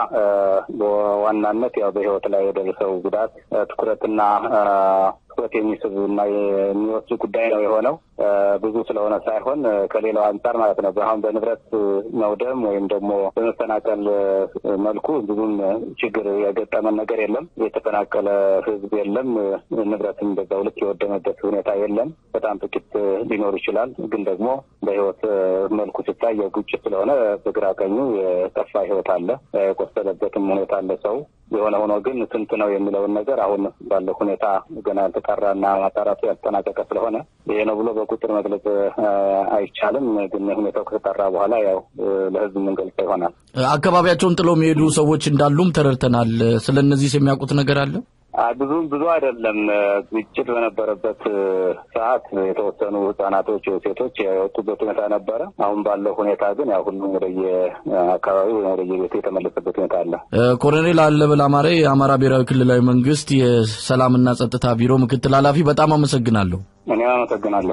በዋናነት ያው በህይወት ላይ የደረሰው ጉዳት ትኩረትና ትኩረት የሚስብ እና የሚወስድ ጉዳይ ነው የሆነው ብዙ ስለሆነ ሳይሆን ከሌላው አንጻር ማለት ነው። አሁን በንብረት መውደም ወይም ደግሞ በመፈናቀል መልኩ ብዙም ችግር የገጠመን ነገር የለም። የተፈናቀለ ህዝብ የለም። ንብረትም በዛው ልክ የወደመበት ሁኔታ የለም። በጣም ጥቂት ሊኖር ይችላል። ግን ደግሞ በህይወት መልኩ ሲታይ የግጭት ስለሆነ በግራ ቀኙ የጠፋ ህይወት አለ። የቆሰለበትም ሁኔታ አለ ሰው የሆነ ሆኖ ግን ስንት ነው የሚለውን ነገር አሁን ባለው ሁኔታ ገና ያልተጣራና ማጣራቱ ያልተጠናቀቀ ስለሆነ ይሄ ነው ብሎ በቁጥር መግለጽ አይቻልም። ግን ሁኔታው ከተጣራ በኋላ ያው ለህዝብ የምንገልጸው ይሆናል። አካባቢያቸውን ጥለው የሚሄዱ ሰዎች እንዳሉም ተረድተናል። ስለ እነዚህ የሚያውቁት ነገር አለ? ብዙም ብዙ አይደለም። ግጭት በነበረበት ሰዓት የተወሰኑ ህጻናቶች፣ ሴቶች የወጡበት ሁኔታ ነበረ። አሁን ባለው ሁኔታ ግን ያው ሁሉም ወደየ አካባቢ ወይም ወደየ ቤቱ የተመለሰበት ሁኔታ አለ። ኮሎኔል አለበል አማሬ የአማራ ብሔራዊ ክልላዊ መንግስት የሰላምና ጸጥታ ቢሮ ምክትል ኃላፊ፣ በጣም አመሰግናለሁ። እኔም አመሰግናለሁ።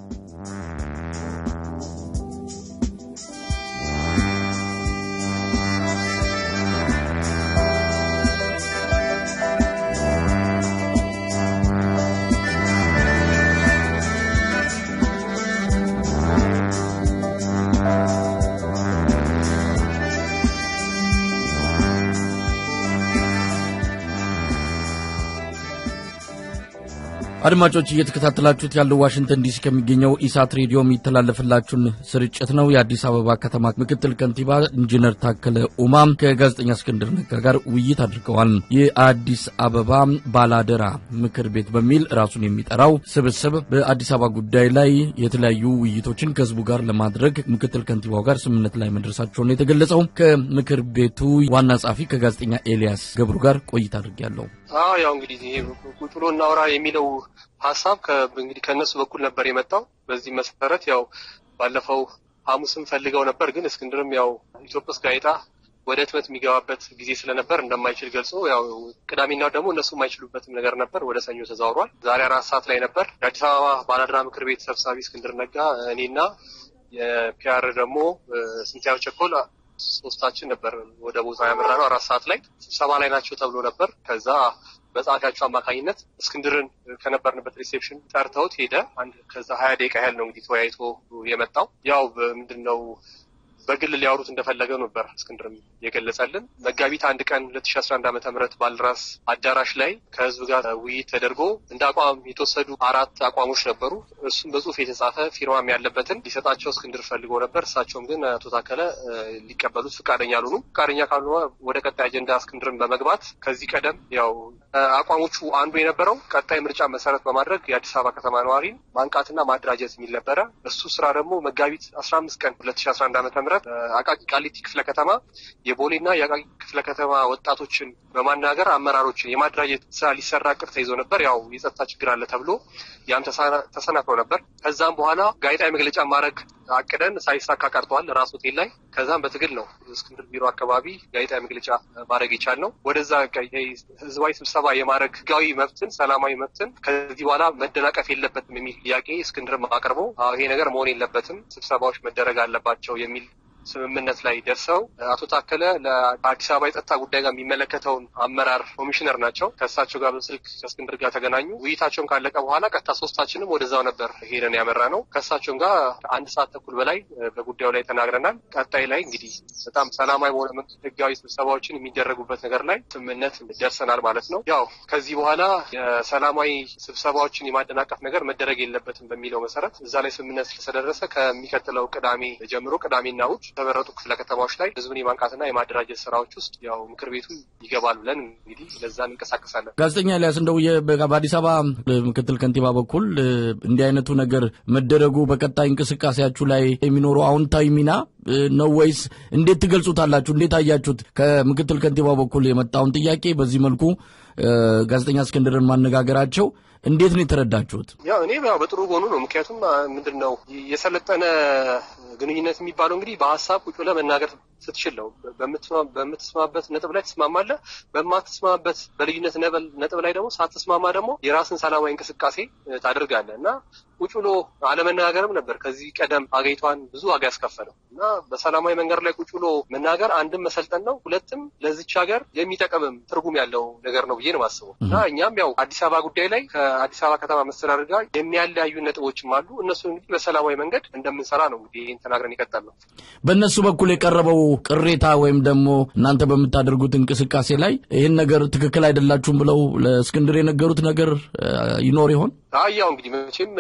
አድማጮች እየተከታተላችሁት ያለው ዋሽንግተን ዲሲ ከሚገኘው ኢሳት ሬዲዮ የሚተላለፍላችሁን ስርጭት ነው። የአዲስ አበባ ከተማ ምክትል ከንቲባ ኢንጂነር ታከለ ኡማም ከጋዜጠኛ እስክንድር ነጋ ጋር ውይይት አድርገዋል። የአዲስ አበባ ባላደራ ምክር ቤት በሚል ራሱን የሚጠራው ስብስብ በአዲስ አበባ ጉዳይ ላይ የተለያዩ ውይይቶችን ከህዝቡ ጋር ለማድረግ ምክትል ከንቲባው ጋር ስምምነት ላይ መድረሳቸውን የተገለጸው ከምክር ቤቱ ዋና ጸሐፊ ከጋዜጠኛ ኤልያስ ገብሩ ጋር ቆይታ አድርጌያለሁ። አዎ ያው እንግዲህ ይሄ ቁጭ ብሎ እናውራ የሚለው ሀሳብ እንግዲህ ከእነሱ በኩል ነበር የመጣው። በዚህ መሰረት ያው ባለፈው ሐሙስም ፈልገው ነበር፣ ግን እስክንድርም ያው ኢትዮፕስ ጋዜጣ ወደ ህትመት የሚገባበት ጊዜ ስለነበር እንደማይችል ገልጾ ያው ቅዳሜና ደግሞ እነሱ የማይችሉበትም ነገር ነበር። ወደ ሰኞ ተዛውሯል። ዛሬ አራት ሰዓት ላይ ነበር የአዲስ አበባ ባላደራ ምክር ቤት ሰብሳቢ እስክንድር ነጋ፣ እኔና የፒያር ደግሞ ስንቲያው ቸኮል ሶስታችን ነበር ወደ ቦታ ያመራ ነው። አራት ሰዓት ላይ ስብሰባ ላይ ናቸው ተብሎ ነበር። ከዛ በጸሐፊያቸው አማካኝነት እስክንድርን ከነበርንበት ሪሴፕሽን ጠርተውት ሄደ። አንድ ከዛ ሀያ ደቂቃ ያህል ነው እንግዲህ ተወያይቶ የመጣው። ያው ምንድን ነው በግል ሊያወሩት እንደፈለገ ነበር እስክንድርም የገለጸልን። መጋቢት አንድ ቀን ሁለት ሺ አስራ አንድ ዓመተ ምህረት ባልደራስ አዳራሽ ላይ ከህዝብ ጋር ውይይት ተደርጎ እንደ አቋም የተወሰዱ አራት አቋሞች ነበሩ። እሱም በጽሁፍ የተጻፈ ፊርማም ያለበትን ሊሰጣቸው እስክንድር ፈልጎ ነበር። እሳቸውም ግን አቶ ታከለ ሊቀበሉት ፈቃደኛ አልሆኑም። ፈቃደኛ ካልሆነ ወደ ቀጣይ አጀንዳ እስክንድርን በመግባት ከዚህ ቀደም ያው አቋሞቹ አንዱ የነበረው ቀጣይ ምርጫ መሰረት በማድረግ የአዲስ አበባ ከተማ ነዋሪን ማንቃትና ማደራጀት የሚል ነበረ። እሱ ስራ ደግሞ መጋቢት አስራ አምስት ቀን ሁለት ሺ አስራ አንድ ዓመተ ምህረት አቃቂ ቃሊቲ ክፍለ ከተማ የቦሌና የአቃቂ ክፍለ ከተማ ወጣቶችን በማናገር አመራሮችን የማደራጀት ስራ ሊሰራ ቅር ተይዞ ነበር። ያው የጸጥታ ችግር አለ ተብሎ ያም ተሰናክሎ ነበር። ከዛም በኋላ ጋዜጣዊ መግለጫ ማድረግ አቅደን ሳይሳካ ቀርተዋል ራስ ሆቴል ላይ። ከዛም በትግል ነው እስክንድር ቢሮ አካባቢ ጋዜጣዊ መግለጫ ማድረግ የቻልነው። ወደዛ ህዝባዊ ስብሰባ የማድረግ ህጋዊ መብትን ሰላማዊ መብትን ከዚህ በኋላ መደናቀፍ የለበትም የሚል ጥያቄ እስክንድርም አቅርቦ ይሄ ነገር መሆን የለበትም ስብሰባዎች መደረግ አለባቸው የሚል ስምምነት ላይ ደርሰው አቶ ታከለ ለአዲስ አበባ የጸጥታ ጉዳይ ጋር የሚመለከተውን አመራር ኮሚሽነር ናቸው። ከእሳቸው ጋር በስልክ ከእስክንድር ጋር ተገናኙ። ውይይታቸውን ካለቀ በኋላ ቀጥታ ሶስታችንም ወደዛው ነበር ሄደን ያመራ ነው። ከእሳቸውም ጋር አንድ ሰዓት ተኩል በላይ በጉዳዩ ላይ ተናግረናል። ቀጣይ ላይ እንግዲህ በጣም ሰላማዊ በሆነ መንገድ ህጋዊ ስብሰባዎችን የሚደረጉበት ነገር ላይ ስምምነት ደርሰናል ማለት ነው። ያው ከዚህ በኋላ የሰላማዊ ስብሰባዎችን የማደናቀፍ ነገር መደረግ የለበትም በሚለው መሰረት እዛ ላይ ስምምነት ስለተደረሰ ከሚቀጥለው ቅዳሜ ጀምሮ ቅዳሜና እሑድ የተመረጡ ክፍለ ከተማዎች ላይ ህዝብን የማንቃትና የማደራጀት ስራዎች ውስጥ ያው ምክር ቤቱ ይገባል ብለን እንግዲህ ለዛ እንንቀሳቀሳለን። ጋዜጠኛ ኤልያስ እንደው በአዲስ አበባ ምክትል ከንቲባ በኩል እንዲህ አይነቱ ነገር መደረጉ በቀጣይ እንቅስቃሴያችሁ ላይ የሚኖረው አዎንታዊ ሚና ነው ወይስ እንዴት ትገልጹታላችሁ? እንዴት አያችሁት? ከምክትል ከንቲባ በኩል የመጣውን ጥያቄ በዚህ መልኩ ጋዜጠኛ እስክንድርን ማነጋገራቸው እንዴት ነው የተረዳችሁት? ያው እኔ ያው በጥሩ ጎኑ ነው። ምክንያቱም ምንድን ነው የሰለጠነ ግንኙነት የሚባለው እንግዲህ በሀሳብ ቁጭ ብለህ መናገር ስትችል ነው። በምትስማማበት ነጥብ ላይ ትስማማለህ። በማትስማማበት በልዩነት ነጥብ ላይ ደግሞ ሳትስማማ ደግሞ የራስን ሰላማዊ እንቅስቃሴ ታደርጋለህ እና ቁጭ ብሎ አለመናገርም ነበር ከዚህ ቀደም አገሪቷን ብዙ ዋጋ ያስከፈለው እና በሰላማዊ መንገድ ላይ ቁጭ ብሎ መናገር አንድም መሰልጠን ነው፣ ሁለትም ለዚች ሀገር የሚጠቅምም ትርጉም ያለው ነገር ነው ብዬ ነው የማስበው እና እኛም ያው አዲስ አበባ ጉዳይ ላይ ከአዲስ አበባ ከተማ መስተዳደር ጋር የሚያለያዩ ነጥቦችም አሉ። እነሱ እንግዲህ በሰላማዊ መንገድ እንደምንሰራ ነው እንግዲህ ይህን ተናግረን ይቀጣል ነው። በእነሱ በኩል የቀረበው ቅሬታ ወይም ደግሞ እናንተ በምታደርጉት እንቅስቃሴ ላይ ይህን ነገር ትክክል አይደላችሁም ብለው ለእስክንድር የነገሩት ነገር ይኖር ይሆን? አያው እንግዲህ መቼም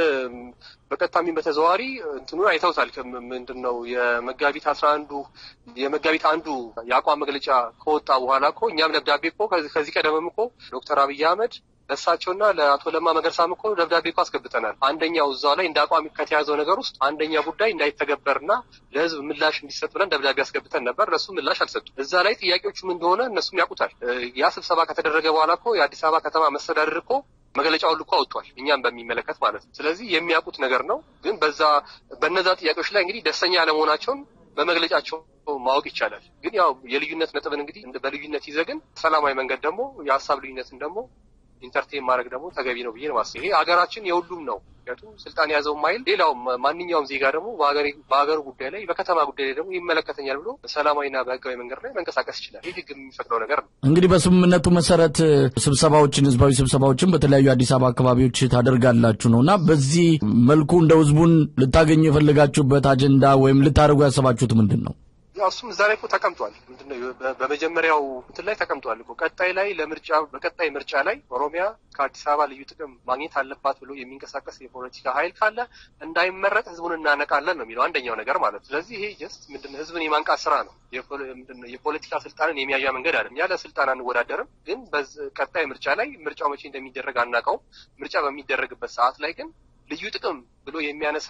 በቀጥታም በተዘዋዋሪ እንትኑን አይተውታል። ምንድን ነው የመጋቢት አስራ አንዱ የመጋቢት አንዱ የአቋም መግለጫ ከወጣ በኋላ እኮ እኛም ደብዳቤ እኮ ከዚህ ቀደምም እኮ ዶክተር አብይ አህመድ ለእሳቸውና ለአቶ ለማ መገርሳም እኮ ደብዳቤ እኮ አስገብተናል። አንደኛው እዛው ላይ እንደ አቋም ከተያዘው ነገር ውስጥ አንደኛ ጉዳይ እንዳይተገበርና ለህዝብ ምላሽ እንዲሰጥ ብለን ደብዳቤ አስገብተን ነበር። እነሱ ምላሽ አልሰጡም። እዛ ላይ ጥያቄዎቹም እንደሆነ እነሱም ያውቁታል። ያ ስብሰባ ከተደረገ በኋላ እኮ የአዲስ አበባ ከተማ መስተዳድር እኮ መግለጫውን ልኮ አውጥቷል። እኛም በሚመለከት ማለት ነው። ስለዚህ የሚያውቁት ነገር ነው። ግን በዛ በነዛ ጥያቄዎች ላይ እንግዲህ ደስተኛ አለመሆናቸውን በመግለጫቸው ማወቅ ይቻላል። ግን ያው የልዩነት ነጥብን እንግዲህ በልዩነት ይዘህ ግን ሰላማዊ መንገድ ደግሞ የሀሳብ ልዩነትን ደግሞ ኢንተርቴን ማድረግ ደግሞ ተገቢ ነው ብዬ ነው ማስብ። ይሄ ሀገራችን የሁሉም ነው። ምክንያቱም ስልጣን የያዘው ማይል ሌላውም ማንኛውም ዜጋ ደግሞ በሀገሩ ጉዳይ ላይ በከተማ ጉዳይ ላይ ደግሞ ይመለከተኛል ብሎ ሰላማዊና በህጋዊ መንገድ ላይ መንቀሳቀስ ይችላል። ይህ ህግ የሚፈቅደው ነገር ነው። እንግዲህ በስምምነቱ መሰረት ስብሰባዎችን፣ ህዝባዊ ስብሰባዎችን በተለያዩ አዲስ አበባ አካባቢዎች ታደርጋላችሁ ነው እና በዚህ መልኩ እንደ ህዝቡን ልታገኙ የፈለጋችሁበት አጀንዳ ወይም ልታደርጉ ያሰባችሁት ምንድን ነው? ያው እሱም እዛ ላይ እኮ ተቀምጧል። ምንድነው በመጀመሪያው እንትን ላይ ተቀምጧል እኮ ቀጣይ ላይ ለምርጫ በቀጣይ ምርጫ ላይ ኦሮሚያ ከአዲስ አበባ ልዩ ጥቅም ማግኘት አለባት ብሎ የሚንቀሳቀስ የፖለቲካ ኃይል ካለ እንዳይመረጥ ህዝቡን እናነቃለን ነው የሚለው አንደኛው ነገር ማለት። ስለዚህ ይሄ ጀስት ምንድነው ህዝብን የማንቃት ስራ ነው። የፖለቲካ ስልጣንን የሚያያ መንገድ አለም። ያለ ስልጣን አንወዳደርም፣ ግን ቀጣይ ምርጫ ላይ ምርጫው መቼ እንደሚደረግ አናውቀውም። ምርጫ በሚደረግበት ሰዓት ላይ ግን ልዩ ጥቅም ብሎ የሚያነሳ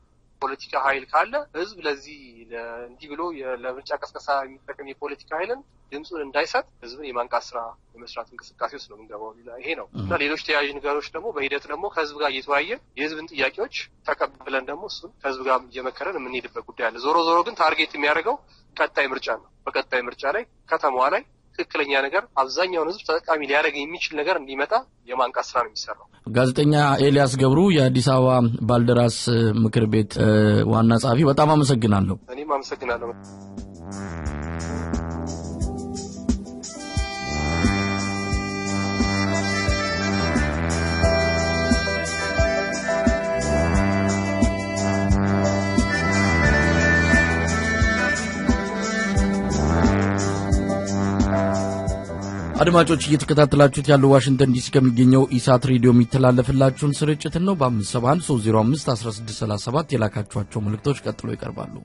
ፖለቲካ ኃይል ካለ ህዝብ ለዚህ እንዲህ ብሎ ለምርጫ ቀስቀሳ የሚጠቀም የፖለቲካ ኃይልን ድምፁን እንዳይሰጥ ህዝብን የማንቃት ስራ የመስራት እንቅስቃሴ ውስጥ ነው የምንገባው። ይሄ ነው እና ሌሎች ተያያዥ ነገሮች ደግሞ በሂደት ደግሞ ከህዝብ ጋር እየተወያየን የህዝብን ጥያቄዎች ተቀብለን ደግሞ እሱን ከህዝብ ጋር እየመከረን የምንሄድበት ጉዳይ አለ። ዞሮ ዞሮ ግን ታርጌት የሚያደርገው ቀጣይ ምርጫ ነው። በቀጣይ ምርጫ ላይ ከተማዋ ላይ ትክክለኛ ነገር አብዛኛውን ህዝብ ተጠቃሚ ሊያደርግ የሚችል ነገር እንዲመጣ የማንቃት ስራ ነው የሚሰራው። ጋዜጠኛ ኤልያስ ገብሩ የአዲስ አበባ ባልደራስ ምክር ቤት ዋና ጸሐፊ፣ በጣም አመሰግናለሁ። እኔም አመሰግናለሁ። አድማጮች እየተከታተላችሁት ያለው ዋሽንግተን ዲሲ ከሚገኘው ኢሳት ሬዲዮ የሚተላለፍላችሁን ስርጭትን ነው። በ571 305 1637 የላካችኋቸው መልእክቶች ቀጥሎ ይቀርባሉ።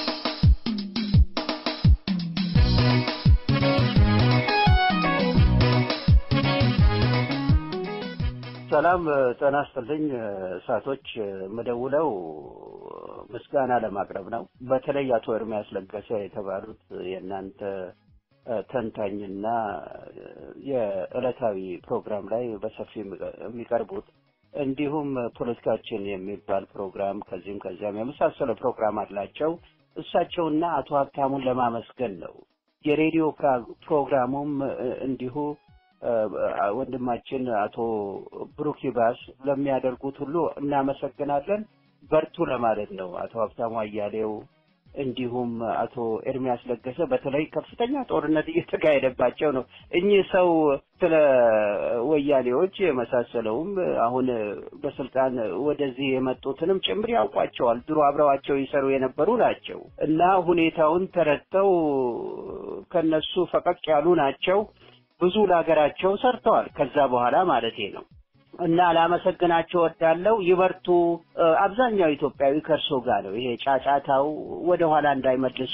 ሰላም ጤና ይስጥልኝ። እሳቶች መደውለው ምስጋና ለማቅረብ ነው። በተለይ አቶ ኤርሚያስ ለገሰ የተባሉት የእናንተ ተንታኝና የዕለታዊ ፕሮግራም ላይ በሰፊ የሚቀርቡት እንዲሁም ፖለቲካችን የሚባል ፕሮግራም ከዚህም ከዚያም የመሳሰለ ፕሮግራም አላቸው። እሳቸውና አቶ ሀብታሙን ለማመስገን ነው። የሬዲዮ ፕሮግራሙም እንዲሁ ወንድማችን አቶ ብሩክ ይባስ ለሚያደርጉት ሁሉ እናመሰግናለን። በርቱ ለማለት ነው። አቶ ሀብታሙ አያሌው እንዲሁም አቶ ኤርሚያስ ለገሰ በተለይ ከፍተኛ ጦርነት እየተካሄደባቸው ነው። እኚህ ሰው ስለ ወያኔዎች የመሳሰለውም አሁን በስልጣን ወደዚህ የመጡትንም ጭምር ያውቋቸዋል። ድሮ አብረዋቸው ይሰሩ የነበሩ ናቸው እና ሁኔታውን ተረድተው ከነሱ ፈቀቅ ያሉ ናቸው። ብዙ ለሀገራቸው ሰርተዋል። ከዛ በኋላ ማለቴ ነው። እና ላመሰግናቸው ወዳለው ይበርቱ። አብዛኛው ኢትዮጵያዊ ከእርሶ ጋር ነው። ይሄ ጫጫታው ወደ ኋላ እንዳይመልሶ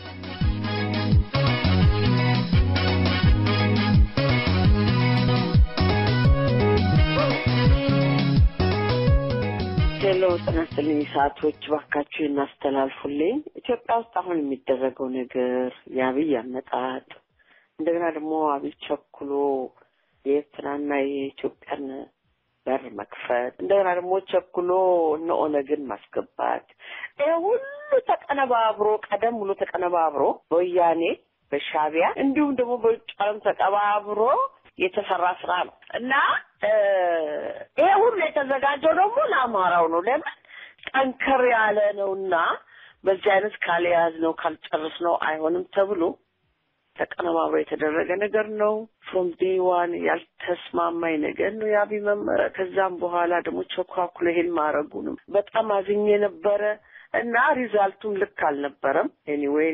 ሄሎ ጤና ይስጥልኝ። ሰዓቶች ባካችሁ እናስተላልፉልኝ። ኢትዮጵያ ውስጥ አሁን የሚደረገው ነገር የአብይ አመጣጥ እንደገና ደግሞ አብይ ቸኩሎ የኤርትራና የኢትዮጵያን በር መክፈት እንደገና ደግሞ ቸኩሎ እነ ኦነግን ማስገባት ይህ ሁሉ ተቀነባብሮ ቀደም ብሎ ተቀነባብሮ በወያኔ በሻቢያ እንዲሁም ደግሞ በውጭ ዓለም ተቀባብሮ የተሰራ ስራ ነው እና ይሄ ሁሉ የተዘጋጀው ደግሞ ለአማራው ነው። ለምን ጠንከር ያለ ነውና በዚህ አይነት ካልያዝ ነው ካልጨርስ ነው አይሆንም ተብሎ ተቀነባብሮ የተደረገ ነገር ነው። ፍሮም ዴይ ዋን ያልተስማማኝ ነገር ነው የአብይ መመሪያ። ከዛም በኋላ ደግሞ ቸኳኩሎ ይሄን ማድረጉንም በጣም አዝኜ ነበረ። እና ሪዛልቱም ልክ አልነበረም። ኤኒዌይ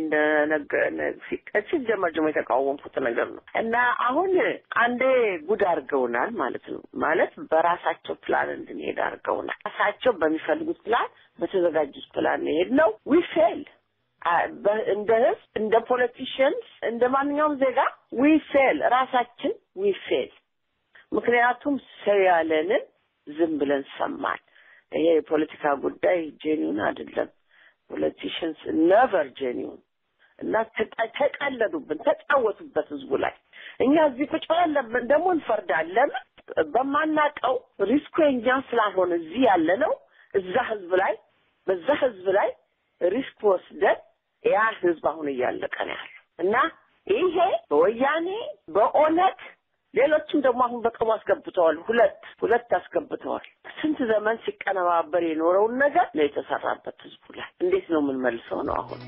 ሲጀመር ደግሞ የተቃወምኩት ነገር ነው እና አሁን አንዴ ጉድ አድርገውናል ማለት ነው። ማለት በራሳቸው ፕላን እንድንሄድ አድርገውናል። ራሳቸው በሚፈልጉት ፕላን፣ በተዘጋጁት ፕላን ሄድ ነው ዊ ፌል እንደ ህዝብ፣ እንደ ፖለቲሽንስ፣ እንደ ማንኛውም ዜጋ ዊ ፌል ራሳችን ዊ ፌል። ምክንያቱም ሰው ያለንን ዝም ብለን ሰማን። ይሄ የፖለቲካ ጉዳይ ጄኒውን አይደለም። ፖለቲሽንስ ነቨር ጄኒውን እና ተቀለዱብን፣ ተጫወቱበት ህዝቡ ላይ። እኛ እዚህ ቁጭ ብለን ደግሞ እንፈርዳለን። በማናቀው ሪስኩ የኛ ስላልሆነ እዚህ ያለ ነው እዛ ህዝብ ላይ በዛ ህዝብ ላይ ሪስክ ወስደን ያ ህዝብ አሁን እያለቀ ነው ያለው እና ይሄ በወያኔ በኦነግ ሌሎችም ደግሞ አሁን በቅርቡ አስገብተዋል። ሁለት ሁለት አስገብተዋል። ስንት ዘመን ሲቀነባበር የኖረውን ነገር ነው የተሰራበት ህዝቡ ላይ። እንዴት ነው የምንመልሰው ነው አሁን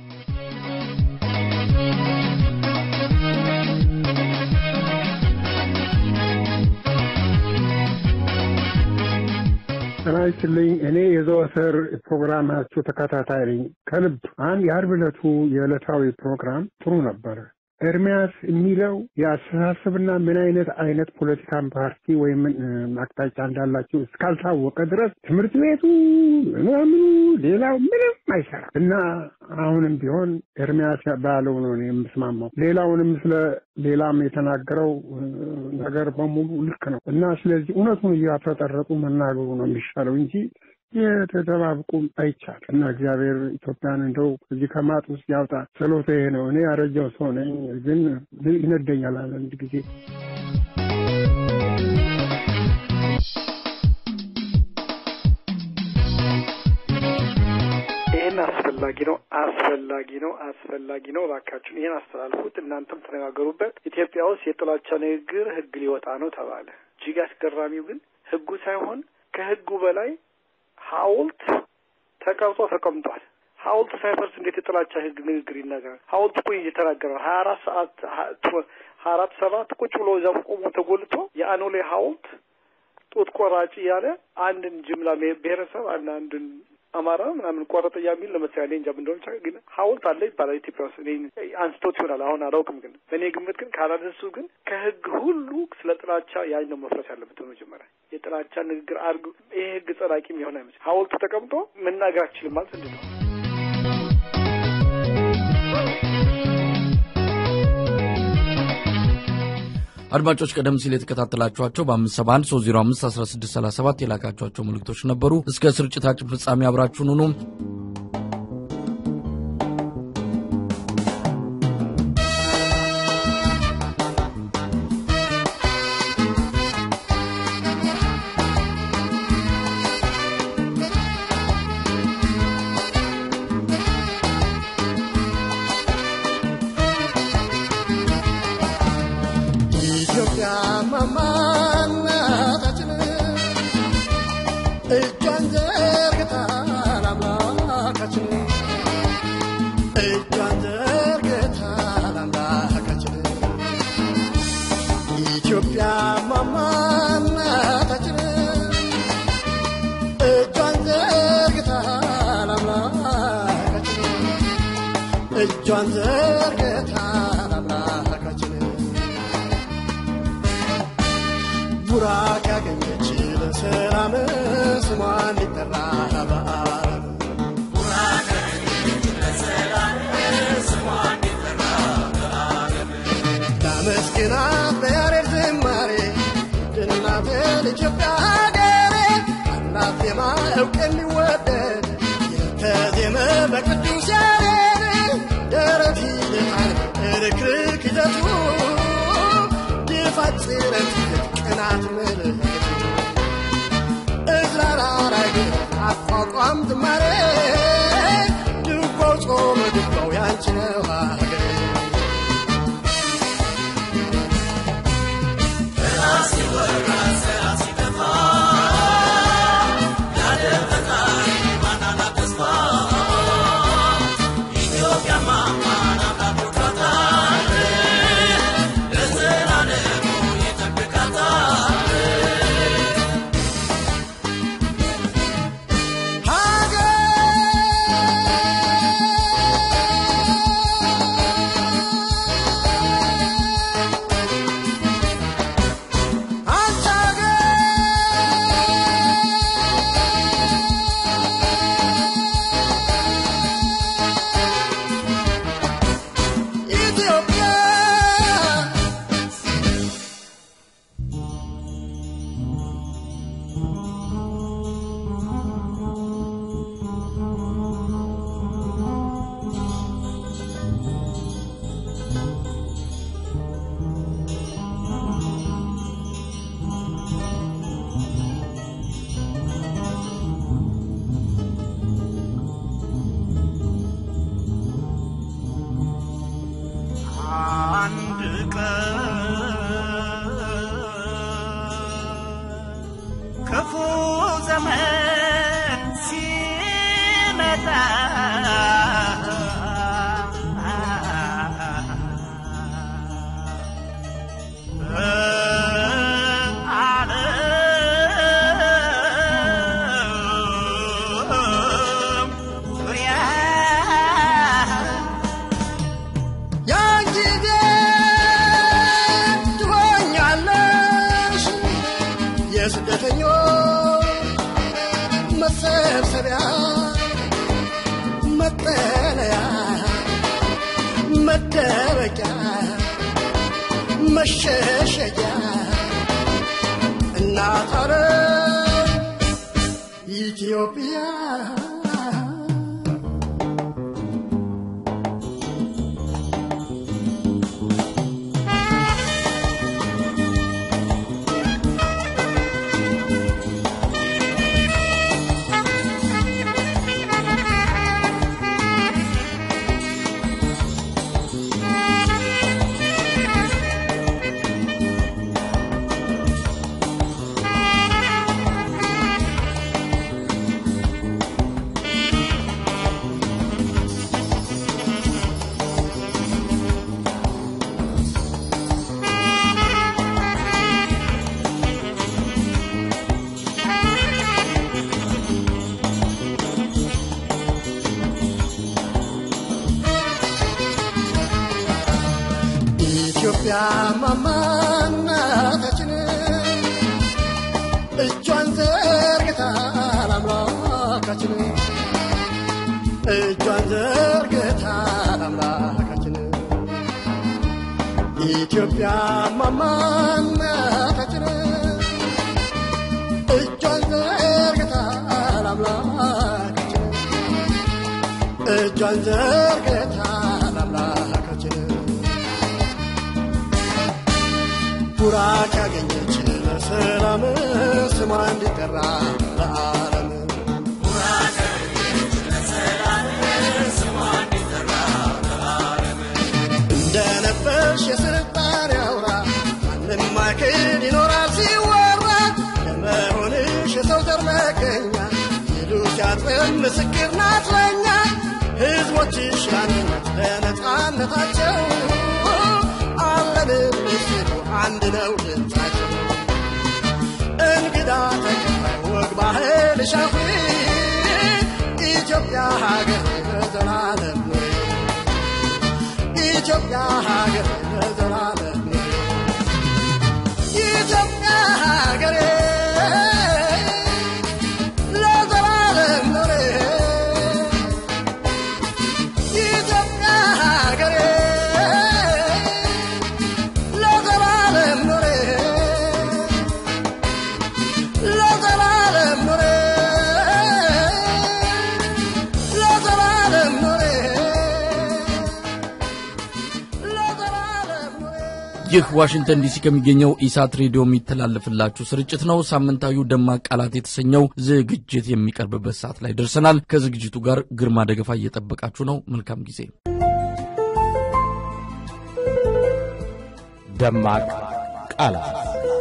ጤና ይስጥልኝ። እኔ የዘወትር ፕሮግራማችሁ ተከታታይ ነኝ። ከልብ አንድ የአርብ ዕለቱ የዕለታዊ ፕሮግራም ጥሩ ነበረ። ኤርሚያስ የሚለው የአስተሳሰብና ምን አይነት አይነት ፖለቲካን ፓርቲ ወይም አቅጣጫ እንዳላቸው እስካልታወቀ ድረስ ትምህርት ቤቱ ምናምኑ ሌላው ምንም አይሰራም እና አሁንም ቢሆን ኤርሚያስ ባለው ነው እኔ የምስማማው። ሌላውንም ስለ ሌላም የተናገረው ነገር በሙሉ ልክ ነው እና ስለዚህ እውነቱን እያፈጠረጡ መናገሩ ነው የሚሻለው እንጂ የተደባብቁ አይቻል እና እግዚአብሔር ኢትዮጵያን እንደው እዚህ ከማጥ ውስጥ ያውጣ። ጸሎቴ ይሄ ነው። እኔ ያረጀው ሰው ነኝ፣ ግን ይነደኛል አንድ ጊዜ። ይህን አስፈላጊ ነው አስፈላጊ ነው አስፈላጊ ነው። እባካችሁን ይህን አስተላልፉት፣ እናንተም ተነጋገሩበት። ኢትዮጵያ ውስጥ የጥላቻ ንግግር ህግ ሊወጣ ነው ተባለ። እጅግ አስገራሚው ግን ህጉ ሳይሆን ከህጉ በላይ ሐውልት ተቀርጾ ተቀምጧል። ሐውልት ሳይፈርስ እንዴት የጥላቻ ህግ ንግግር ይናገራል? ሐውልት እኮ እየተናገረ ሀያ አራት ሰዓት ሀያ አራት ሰባት ቁጭ ብሎ እዛ ቆሞ ተጎልቶ የአኖሌ ሐውልት ጡት ቆራጭ እያለ አንድን ጅምላ ብሔረሰብ አንድ አንድን አማራ ምናምን ቆረጠ የሚል ለምሳሌ እኔ እንጃ ምን እንደሆነ ግን ሐውልት አለ ይባላል ኢትዮጵያ ውስጥ። እኔ አንስቶት ይሆናል አሁን አላውቅም፣ ግን በእኔ ግምት ግን ካላደሱ ግን ከህግ ሁሉ ስለ ጥላቻ ያን ነው መፍረስ ያለበት በመጀመሪያ የጥላቻ ንግግር አድርጉ። ይሄ ህግ ጸዳቂ የሚሆን አይመስል ሐውልቱ ተቀምጦ መናገር አችልም ማለት እንዴት ነው? አድማጮች ቀደም ሲል የተከታተላችኋቸው በ571 305 1637 የላካችኋቸው መልእክቶች ነበሩ። እስከ ስርጭታችን ፍጻሜ አብራችሁን ሁኑ። እጇን ዘርግታ ለአምላካችን ቡራክ ያገኘች ለሰላም ስሟ እንዲጠራ በዓለም ላመስግናት በያሬድ ዝማሬ ድናትን ኢትዮጵያ ሀገሬ አላት ዜማ እውቅ የሚወደድ የተዜመ በቅዱስ ያሬድ ደረት ይልጣል ርክርክ ይዘቱ ድፋት ጽረት ቅናት ምልክቱ እዝራራራይ አቋቋም ዝማሬ ድጓው ጾመ ድጓው ያንቺ ነው ሀገሬ ዘመን ሲመጣ በዓለም ዙሪያ ያን ጊዜ ትሆኛለሽ የስደተኞች መሰብሰቢያ መጠለያ መደበቂያ መሸሸጊያ እናት ዓለም ኢትዮጵያ ኢትዮጵያ ማማናታችን እጇን ዘርግታ ለአምላካችን እጇን ዘርግታ ለአምላካችን ኢትዮጵያ ማማናታችን እጇን ዘርግታ ለአምላካችን እጇን ዘርግታ ለአምላካችን ቡራክ ያገኘች ለሰላም ስሟ እንዲጠራ ለዓለም እንደነበርሽ የስልጣኔ አውራ ማንም ማይክድ ይኖራል ሲወራ ለመሆንሽ የሰው ዘር መገኛ ይሉ ሲያጥበን ምስክር ናት ለኛ ሕዝቦችሽ ለአንድነት ለነፃነታቸው አለንልሽ ሲሉ አንድ ነው ድምፃቸው እንግዳ ተቀባይ ወግ ባህልሽ አፍሪ ኢትዮጵያ ሀገር ለዘላለም ኑሪ ኢትዮጵያ ሀገር ለዘላለም ኑሪ ኢትዮጵያ ሀገሬ ለዘላለም ኑሪ ኢትዮጵያ ሀገሬ ለዘላለም ኑሪ ለዘላለም ኑሪ ለዘላለም ኑሪ ለዘላለም ኑሪ ይህ ዋሽንግተን ዲሲ ከሚገኘው ኢሳት ሬዲዮ የሚተላለፍላችሁ ስርጭት ነው። ሳምንታዊው ደማቅ ቃላት የተሰኘው ዝግጅት የሚቀርብበት ሰዓት ላይ ደርሰናል። ከዝግጅቱ ጋር ግርማ ደገፋ እየጠበቃችሁ ነው። መልካም ጊዜ። ደማቅ ቃላት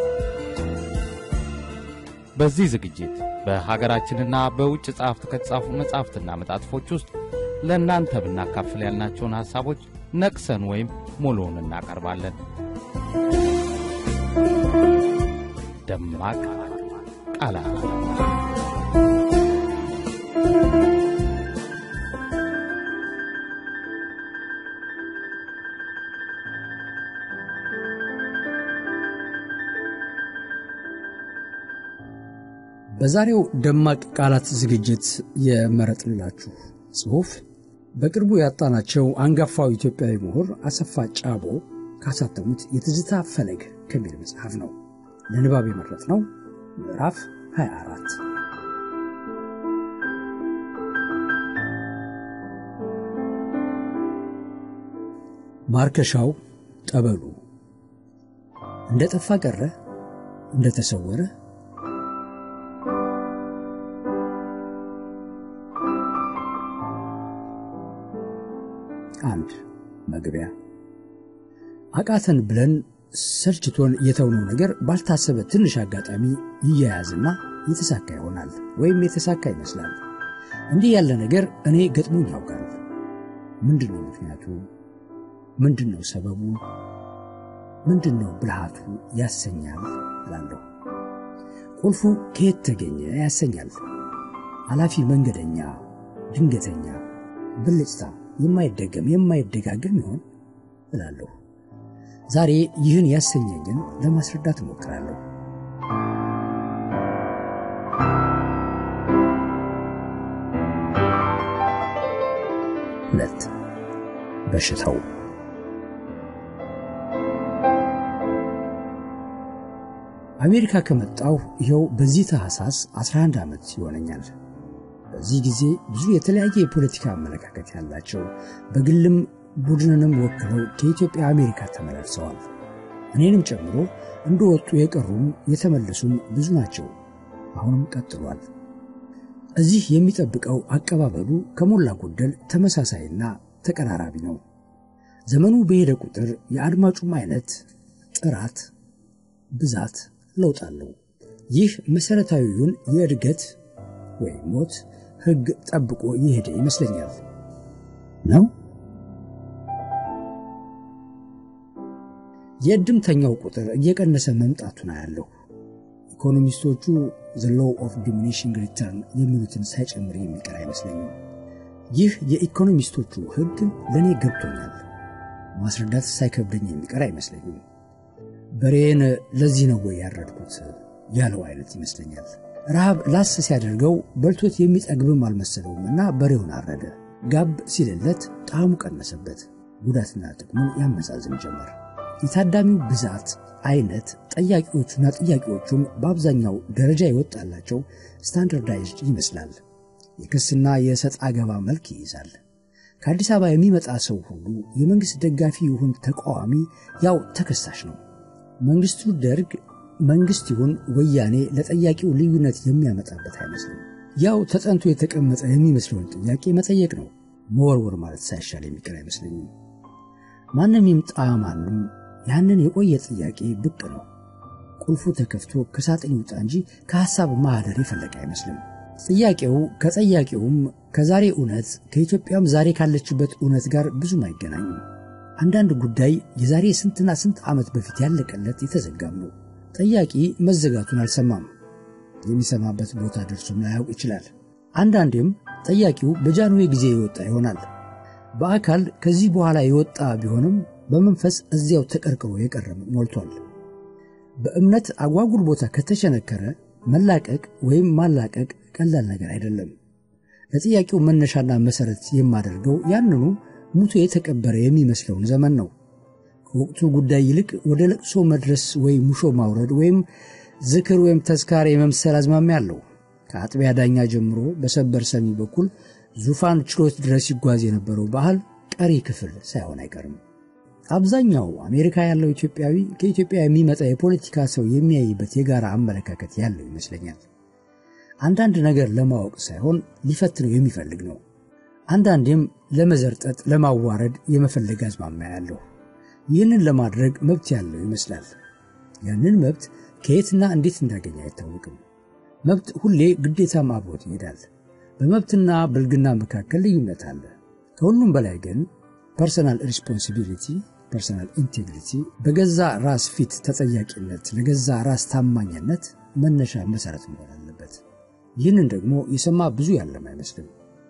በዚህ ዝግጅት በሀገራችንና በውጭ ጸሐፍት ከተጻፉ መጻሕፍትና መጣጥፎች ውስጥ ለእናንተ ብናካፍል ያልናቸውን ሐሳቦች ነቅሰን ወይም ሙሉውን እናቀርባለን። ደማቅ ቃላት በዛሬው ደማቅ ቃላት ዝግጅት የመረጥንላችሁ ጽሑፍ በቅርቡ ያጣናቸው አንጋፋው ኢትዮጵያዊ ምሁር አሰፋ ጫቦ ካሳተሙት የትዝታ ፈለግ ከሚል መጽሐፍ ነው። ለንባብ የመረጥነው ምዕራፍ 24 ማርከሻው ጠበሉ እንደ ጠፋ ቀረ እንደ ተሰወረ አንድ መግቢያ አቃተን ብለን ሰልችቶን የተውነው ነገር ባልታሰበ ትንሽ አጋጣሚ ይያያዝና የተሳካ ይሆናል ወይም የተሳካ ይመስላል። እንዲህ ያለ ነገር እኔ ገጥሞኝ ያውቃል። ምንድን ነው ምክንያቱ? ምንድን ነው ሰበቡ? ምንድን ነው ብልሃቱ ያሰኛል እላለሁ። ቁልፉ ከየት ተገኘ ያሰኛል። ኃላፊ መንገደኛ፣ ድንገተኛ፣ ብልጭታ፣ የማይደገም የማይደጋገም ይሆን እላለሁ። ዛሬ ይህን ያሰኘኝን ለማስረዳት እሞክራለሁ። ሁለት በሽታው አሜሪካ ከመጣሁ ይኸው በዚህ ታህሳስ 11 ዓመት ይሆነኛል። በዚህ ጊዜ ብዙ የተለያየ የፖለቲካ አመለካከት ያላቸው በግልም ቡድንንም ወክለው ከኢትዮጵያ አሜሪካ ተመላልሰዋል። እኔንም ጨምሮ እንደወጡ የቀሩም የተመለሱም ብዙ ናቸው። አሁንም ቀጥሏል። እዚህ የሚጠብቀው አቀባበሉ ከሞላ ጎደል ተመሳሳይና ተቀራራቢ ነው። ዘመኑ በሄደ ቁጥር የአድማጩም አይነት፣ ጥራት፣ ብዛት ለውጥ አለው። ይህ መሠረታዊውን የእድገት ወይም ሞት ሕግ ጠብቆ የሄደ ይመስለኛል ነው። የእድምተኛው ቁጥር እየቀነሰ መምጣቱን አያለሁ። ኢኮኖሚስቶቹ ዘ ሎው ኦፍ ዲሚኒሽንግ ሪተርን የሚሉትን ሳይጨምር የሚቀር አይመስለኝም። ይህ የኢኮኖሚስቶቹ ሕግ ለእኔ ገብቶኛል። ማስረዳት ሳይከብደኝ የሚቀር አይመስለኝም። በሬን ለዚህ ነው ወይ ያረድኩት ያለው አይነት ይመስለኛል። ረሃብ ላስ ሲያደርገው በልቶት የሚጠግብም አልመሰለውም እና በሬውን አረደ። ጋብ ሲልለት ጣዕሙ ቀነሰበት። ጉዳትና ጥቅሙን ያመዛዝን ጀመር። የታዳሚው ብዛት፣ አይነት፣ ጠያቂዎቹና ጥያቄዎቹም በአብዛኛው ደረጃ የወጣላቸው ስታንዳርዳይዝድ ይመስላል። የክስና የሰጥ አገባ መልክ ይይዛል። ከአዲስ አበባ የሚመጣ ሰው ሁሉ የመንግሥት ደጋፊ ይሁን ተቃዋሚ ያው ተከሳሽ ነው። መንግሥቱ ደርግ መንግሥት ይሁን ወያኔ ለጠያቂው ልዩነት የሚያመጣበት አይመስልም። ያው ተጠንቶ የተቀመጠ የሚመስለውን ጥያቄ መጠየቅ ነው። መወርወር ማለት ሳይሻል የሚቀር አይመስለኝም። ማንም ይምጣ ማንም ያንን የቆየ ጥያቄ ብቅ ነው። ቁልፉ ተከፍቶ ከሳጥን ይውጣ እንጂ ከሐሳብ ማህደር የፈለቀ አይመስልም። ጥያቄው ከጠያቂውም ከዛሬ እውነት ከኢትዮጵያም ዛሬ ካለችበት እውነት ጋር ብዙም አይገናኝም። አንዳንድ ጉዳይ የዛሬ ስንትና ስንት ዓመት በፊት ያለቀለት የተዘጋም ነው። ጠያቂ መዘጋቱን አልሰማም። የሚሰማበት ቦታ ደርሶም ላያውቅ ይችላል። አንዳንዴም ጠያቂው በጃንዌ ጊዜ የወጣ ይሆናል። በአካል ከዚህ በኋላ የወጣ ቢሆንም በመንፈስ እዚያው ተቀርቅሮ የቀረም ሞልቷል። በእምነት አጓጉል ቦታ ከተሸነከረ መላቀቅ ወይም ማላቀቅ ቀላል ነገር አይደለም። ለጥያቄው መነሻና መሰረት የማደርገው ያንኑ ሙቶ የተቀበረ የሚመስለውን ዘመን ነው። ከወቅቱ ጉዳይ ይልቅ ወደ ለቅሶ መድረስ ወይም ሙሾ ማውረድ ወይም ዝክር ወይም ተዝካር የመምሰል አዝማሚያ አለው። ከአጥቢያ ዳኛ ጀምሮ በሰበር ሰሚ በኩል ዙፋን ችሎት ድረስ ይጓዝ የነበረው ባህል ቀሪ ክፍል ሳይሆን አይቀርም። አብዛኛው አሜሪካ ያለው ኢትዮጵያዊ ከኢትዮጵያ የሚመጣ የፖለቲካ ሰው የሚያይበት የጋራ አመለካከት ያለው ይመስለኛል። አንዳንድ ነገር ለማወቅ ሳይሆን ሊፈትነው የሚፈልግ ነው። አንዳንዴም ለመዘርጠጥ፣ ለማዋረድ የመፈለግ አዝማሚያ ያለው ይህንን ለማድረግ መብት ያለው ይመስላል። ያንን መብት ከየትና እንዴት እንዳገኘ አይታወቅም። መብት ሁሌ ግዴታም አብሮት ይሄዳል። በመብትና ብልግና መካከል ልዩነት አለ። ከሁሉም በላይ ግን ፐርሰናል ሪስፖንሲቢሊቲ፣ ፐርሰናል ኢንቴግሪቲ፣ በገዛ ራስ ፊት ተጠያቂነት፣ ለገዛ ራስ ታማኝነት መነሻ መሰረት መሆን አለበት። ይህንን ደግሞ የሰማ ብዙ ያለም አይመስልም።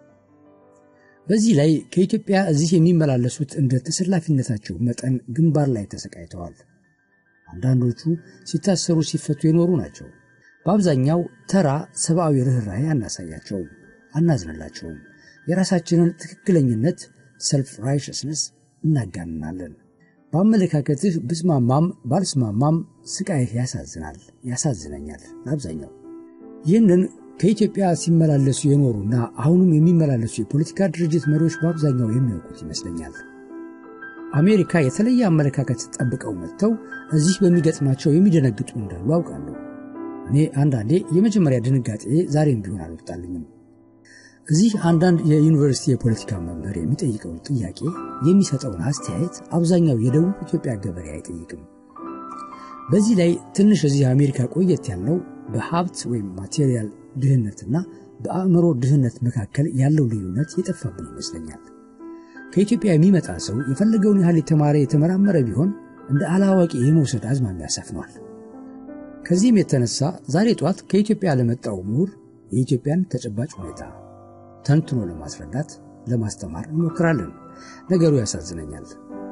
በዚህ ላይ ከኢትዮጵያ እዚህ የሚመላለሱት እንደ ተሰላፊነታቸው መጠን ግንባር ላይ ተሰቃይተዋል። አንዳንዶቹ ሲታሰሩ ሲፈቱ የኖሩ ናቸው። በአብዛኛው ተራ ሰብአዊ ርኅራኄ አናሳያቸውም፣ አናዝንላቸውም። የራሳችንን ትክክለኝነት ሰልፍ ራይሸስነስ እናጋንናለን። በአመለካከትህ ብስማማም ባልስማማም ስቃይህ ያሳዝናል፣ ያሳዝነኛል። በአብዛኛው ይህንን ከኢትዮጵያ ሲመላለሱ የኖሩና አሁንም የሚመላለሱ የፖለቲካ ድርጅት መሪዎች በአብዛኛው የሚያውቁት ይመስለኛል። አሜሪካ የተለየ አመለካከት ጠብቀው መጥተው እዚህ በሚገጥማቸው የሚደነግጡ እንዳሉ አውቃለሁ። እኔ አንዳንዴ የመጀመሪያ ድንጋጤ ዛሬም ቢሆን አልወጣልኝም። እዚህ አንዳንድ የዩኒቨርሲቲ የፖለቲካ መምህር የሚጠይቀውን ጥያቄ የሚሰጠውን አስተያየት አብዛኛው የደቡብ ኢትዮጵያ ገበሬ አይጠይቅም። በዚህ ላይ ትንሽ እዚህ አሜሪካ ቆየት ያልነው በሀብት ወይም ማቴሪያል ድህነትና በአእምሮ ድህነት መካከል ያለው ልዩነት የጠፋብን ይመስለኛል። ከኢትዮጵያ የሚመጣ ሰው የፈለገውን ያህል የተማረ የተመራመረ ቢሆን እንደ አላዋቂ የመውሰድ አዝማሚያ ሰፍኗል። ከዚህም የተነሳ ዛሬ ጧት ከኢትዮጵያ ለመጣው ምሁር የኢትዮጵያን ተጨባጭ ሁኔታ ተንትኖ ለማስረዳት ለማስተማር እንሞክራለን። ነገሩ ያሳዝነኛል።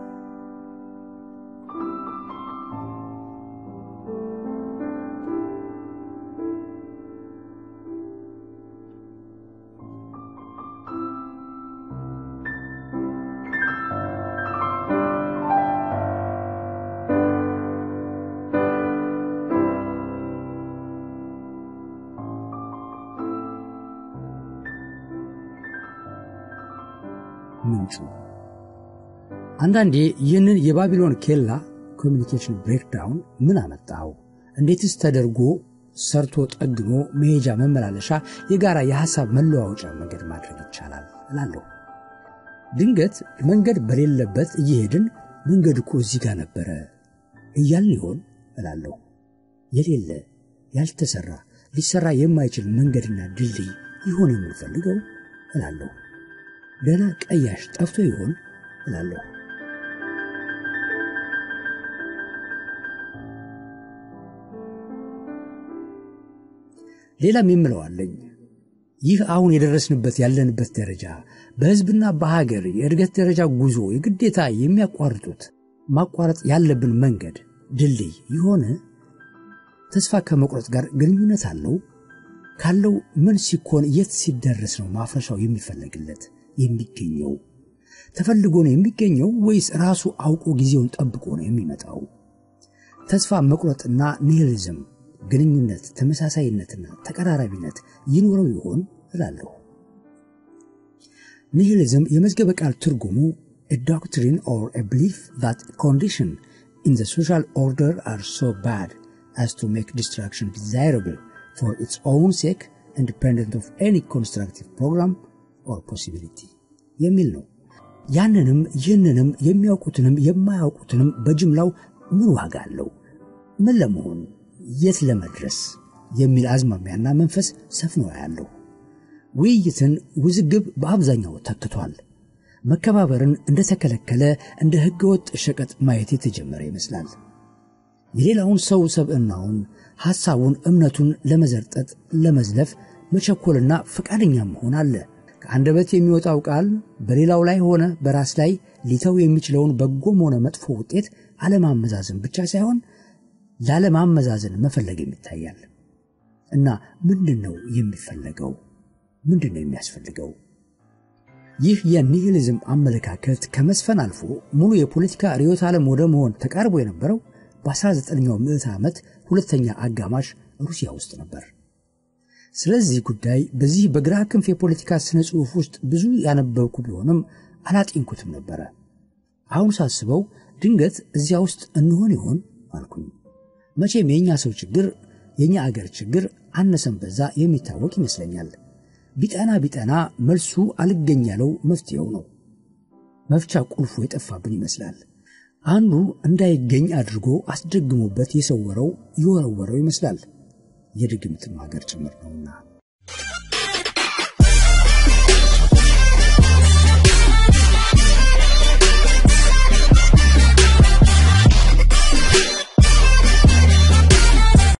ምንጩ አንዳንዴ ይህንን የባቢሎን ኬላ ኮሚኒኬሽን ብሬክዳውን ምን አመጣው? እንዴትስ ተደርጎ ሰርቶ ጠግኖ መሄጃ መመላለሻ የጋራ የሐሳብ መለዋወጫ መንገድ ማድረግ ይቻላል እላለሁ። ድንገት መንገድ በሌለበት እየሄድን መንገድ እኮ እዚህ ጋር ነበረ እያልን ይሆን እላለሁ። የሌለ ያልተሰራ ሊሰራ የማይችል መንገድና ድልድይ ይሆን የምንፈልገው እላለሁ። ገና ቀያሽ ጠፍቶ ይሆን እላለሁ። ሌላም የምለው አለኝ። ይህ አሁን የደረስንበት ያለንበት ደረጃ በሕዝብና በሀገር የእድገት ደረጃ ጉዞ የግዴታ የሚያቋርጡት ማቋረጥ ያለብን መንገድ ድልድይ የሆነ ተስፋ ከመቁረጥ ጋር ግንኙነት አለው? ካለው ምን ሲኮን የት ሲደረስ ነው ማፍረሻው የሚፈለግለት የሚገኘው? ተፈልጎ ነው የሚገኘው ወይስ ራሱ አውቆ ጊዜውን ጠብቆ ነው የሚመጣው? ተስፋ መቁረጥና ኒሂሊዝም ግንኙነት፣ ተመሳሳይነትና ተቀራራቢነት ይኖረው ይሆን እላለሁ። ኒሂሊዝም የመዝገበ ቃል ትርጉሙ a doctrine or a belief that condition in the social order are so bad as to make destruction desirable for its own sake independent of any constructive program or possibility የሚል ነው። ያንንም ይህንንም የሚያውቁትንም የማያውቁትንም በጅምላው ምን ዋጋ አለው? ምን ለመሆን የት ለመድረስ የሚል አዝማሚያና መንፈስ ሰፍኖ ያለው ውይይትን ውዝግብ በአብዛኛው ተክቷል። መከባበርን እንደተከለከለ እንደ ሕገወጥ ሸቀጥ ማየት የተጀመረ ይመስላል። የሌላውን ሰው ሰብዕናውን፣ ሐሳቡን፣ እምነቱን ለመዘርጠጥ ለመዝለፍ መቸኮልና ፈቃደኛ መሆን አለ። ከአንደበት የሚወጣው ቃል በሌላው ላይ ሆነ በራስ ላይ ሊተው የሚችለውን በጎም ሆነ መጥፎ ውጤት አለማመዛዘን ብቻ ሳይሆን ላለማመዛዘን መፈለግም ይታያል። እና ምንድን ነው የሚፈለገው? ምንድን ነው የሚያስፈልገው? ይህ የኒሂሊዝም አመለካከት ከመስፈን አልፎ ሙሉ የፖለቲካ ርዕዮተ ዓለም ወደ መሆን ተቃርቦ የነበረው በ19ኛው ምዕተ ዓመት ሁለተኛ አጋማሽ ሩሲያ ውስጥ ነበር። ስለዚህ ጉዳይ በዚህ በግራ ክንፍ የፖለቲካ ስነ ጽሑፍ ውስጥ ብዙ ያነበብኩ ቢሆንም አላጤንኩትም ነበረ። አሁን ሳስበው ድንገት እዚያ ውስጥ እንሆን ይሆን አልኩኝ። መቼም የእኛ ሰው ችግር የእኛ አገር ችግር አነሰን በዛ የሚታወቅ ይመስለኛል። ቢጠና ቢጠና መልሱ አልገኝ ያለው መፍትሄው ነው። መፍቻ ቁልፉ የጠፋብን ይመስላል። አንዱ እንዳይገኝ አድርጎ አስደግሞበት የሰወረው የወረወረው ይመስላል። የድግምትም ሀገር ጭምር ነውና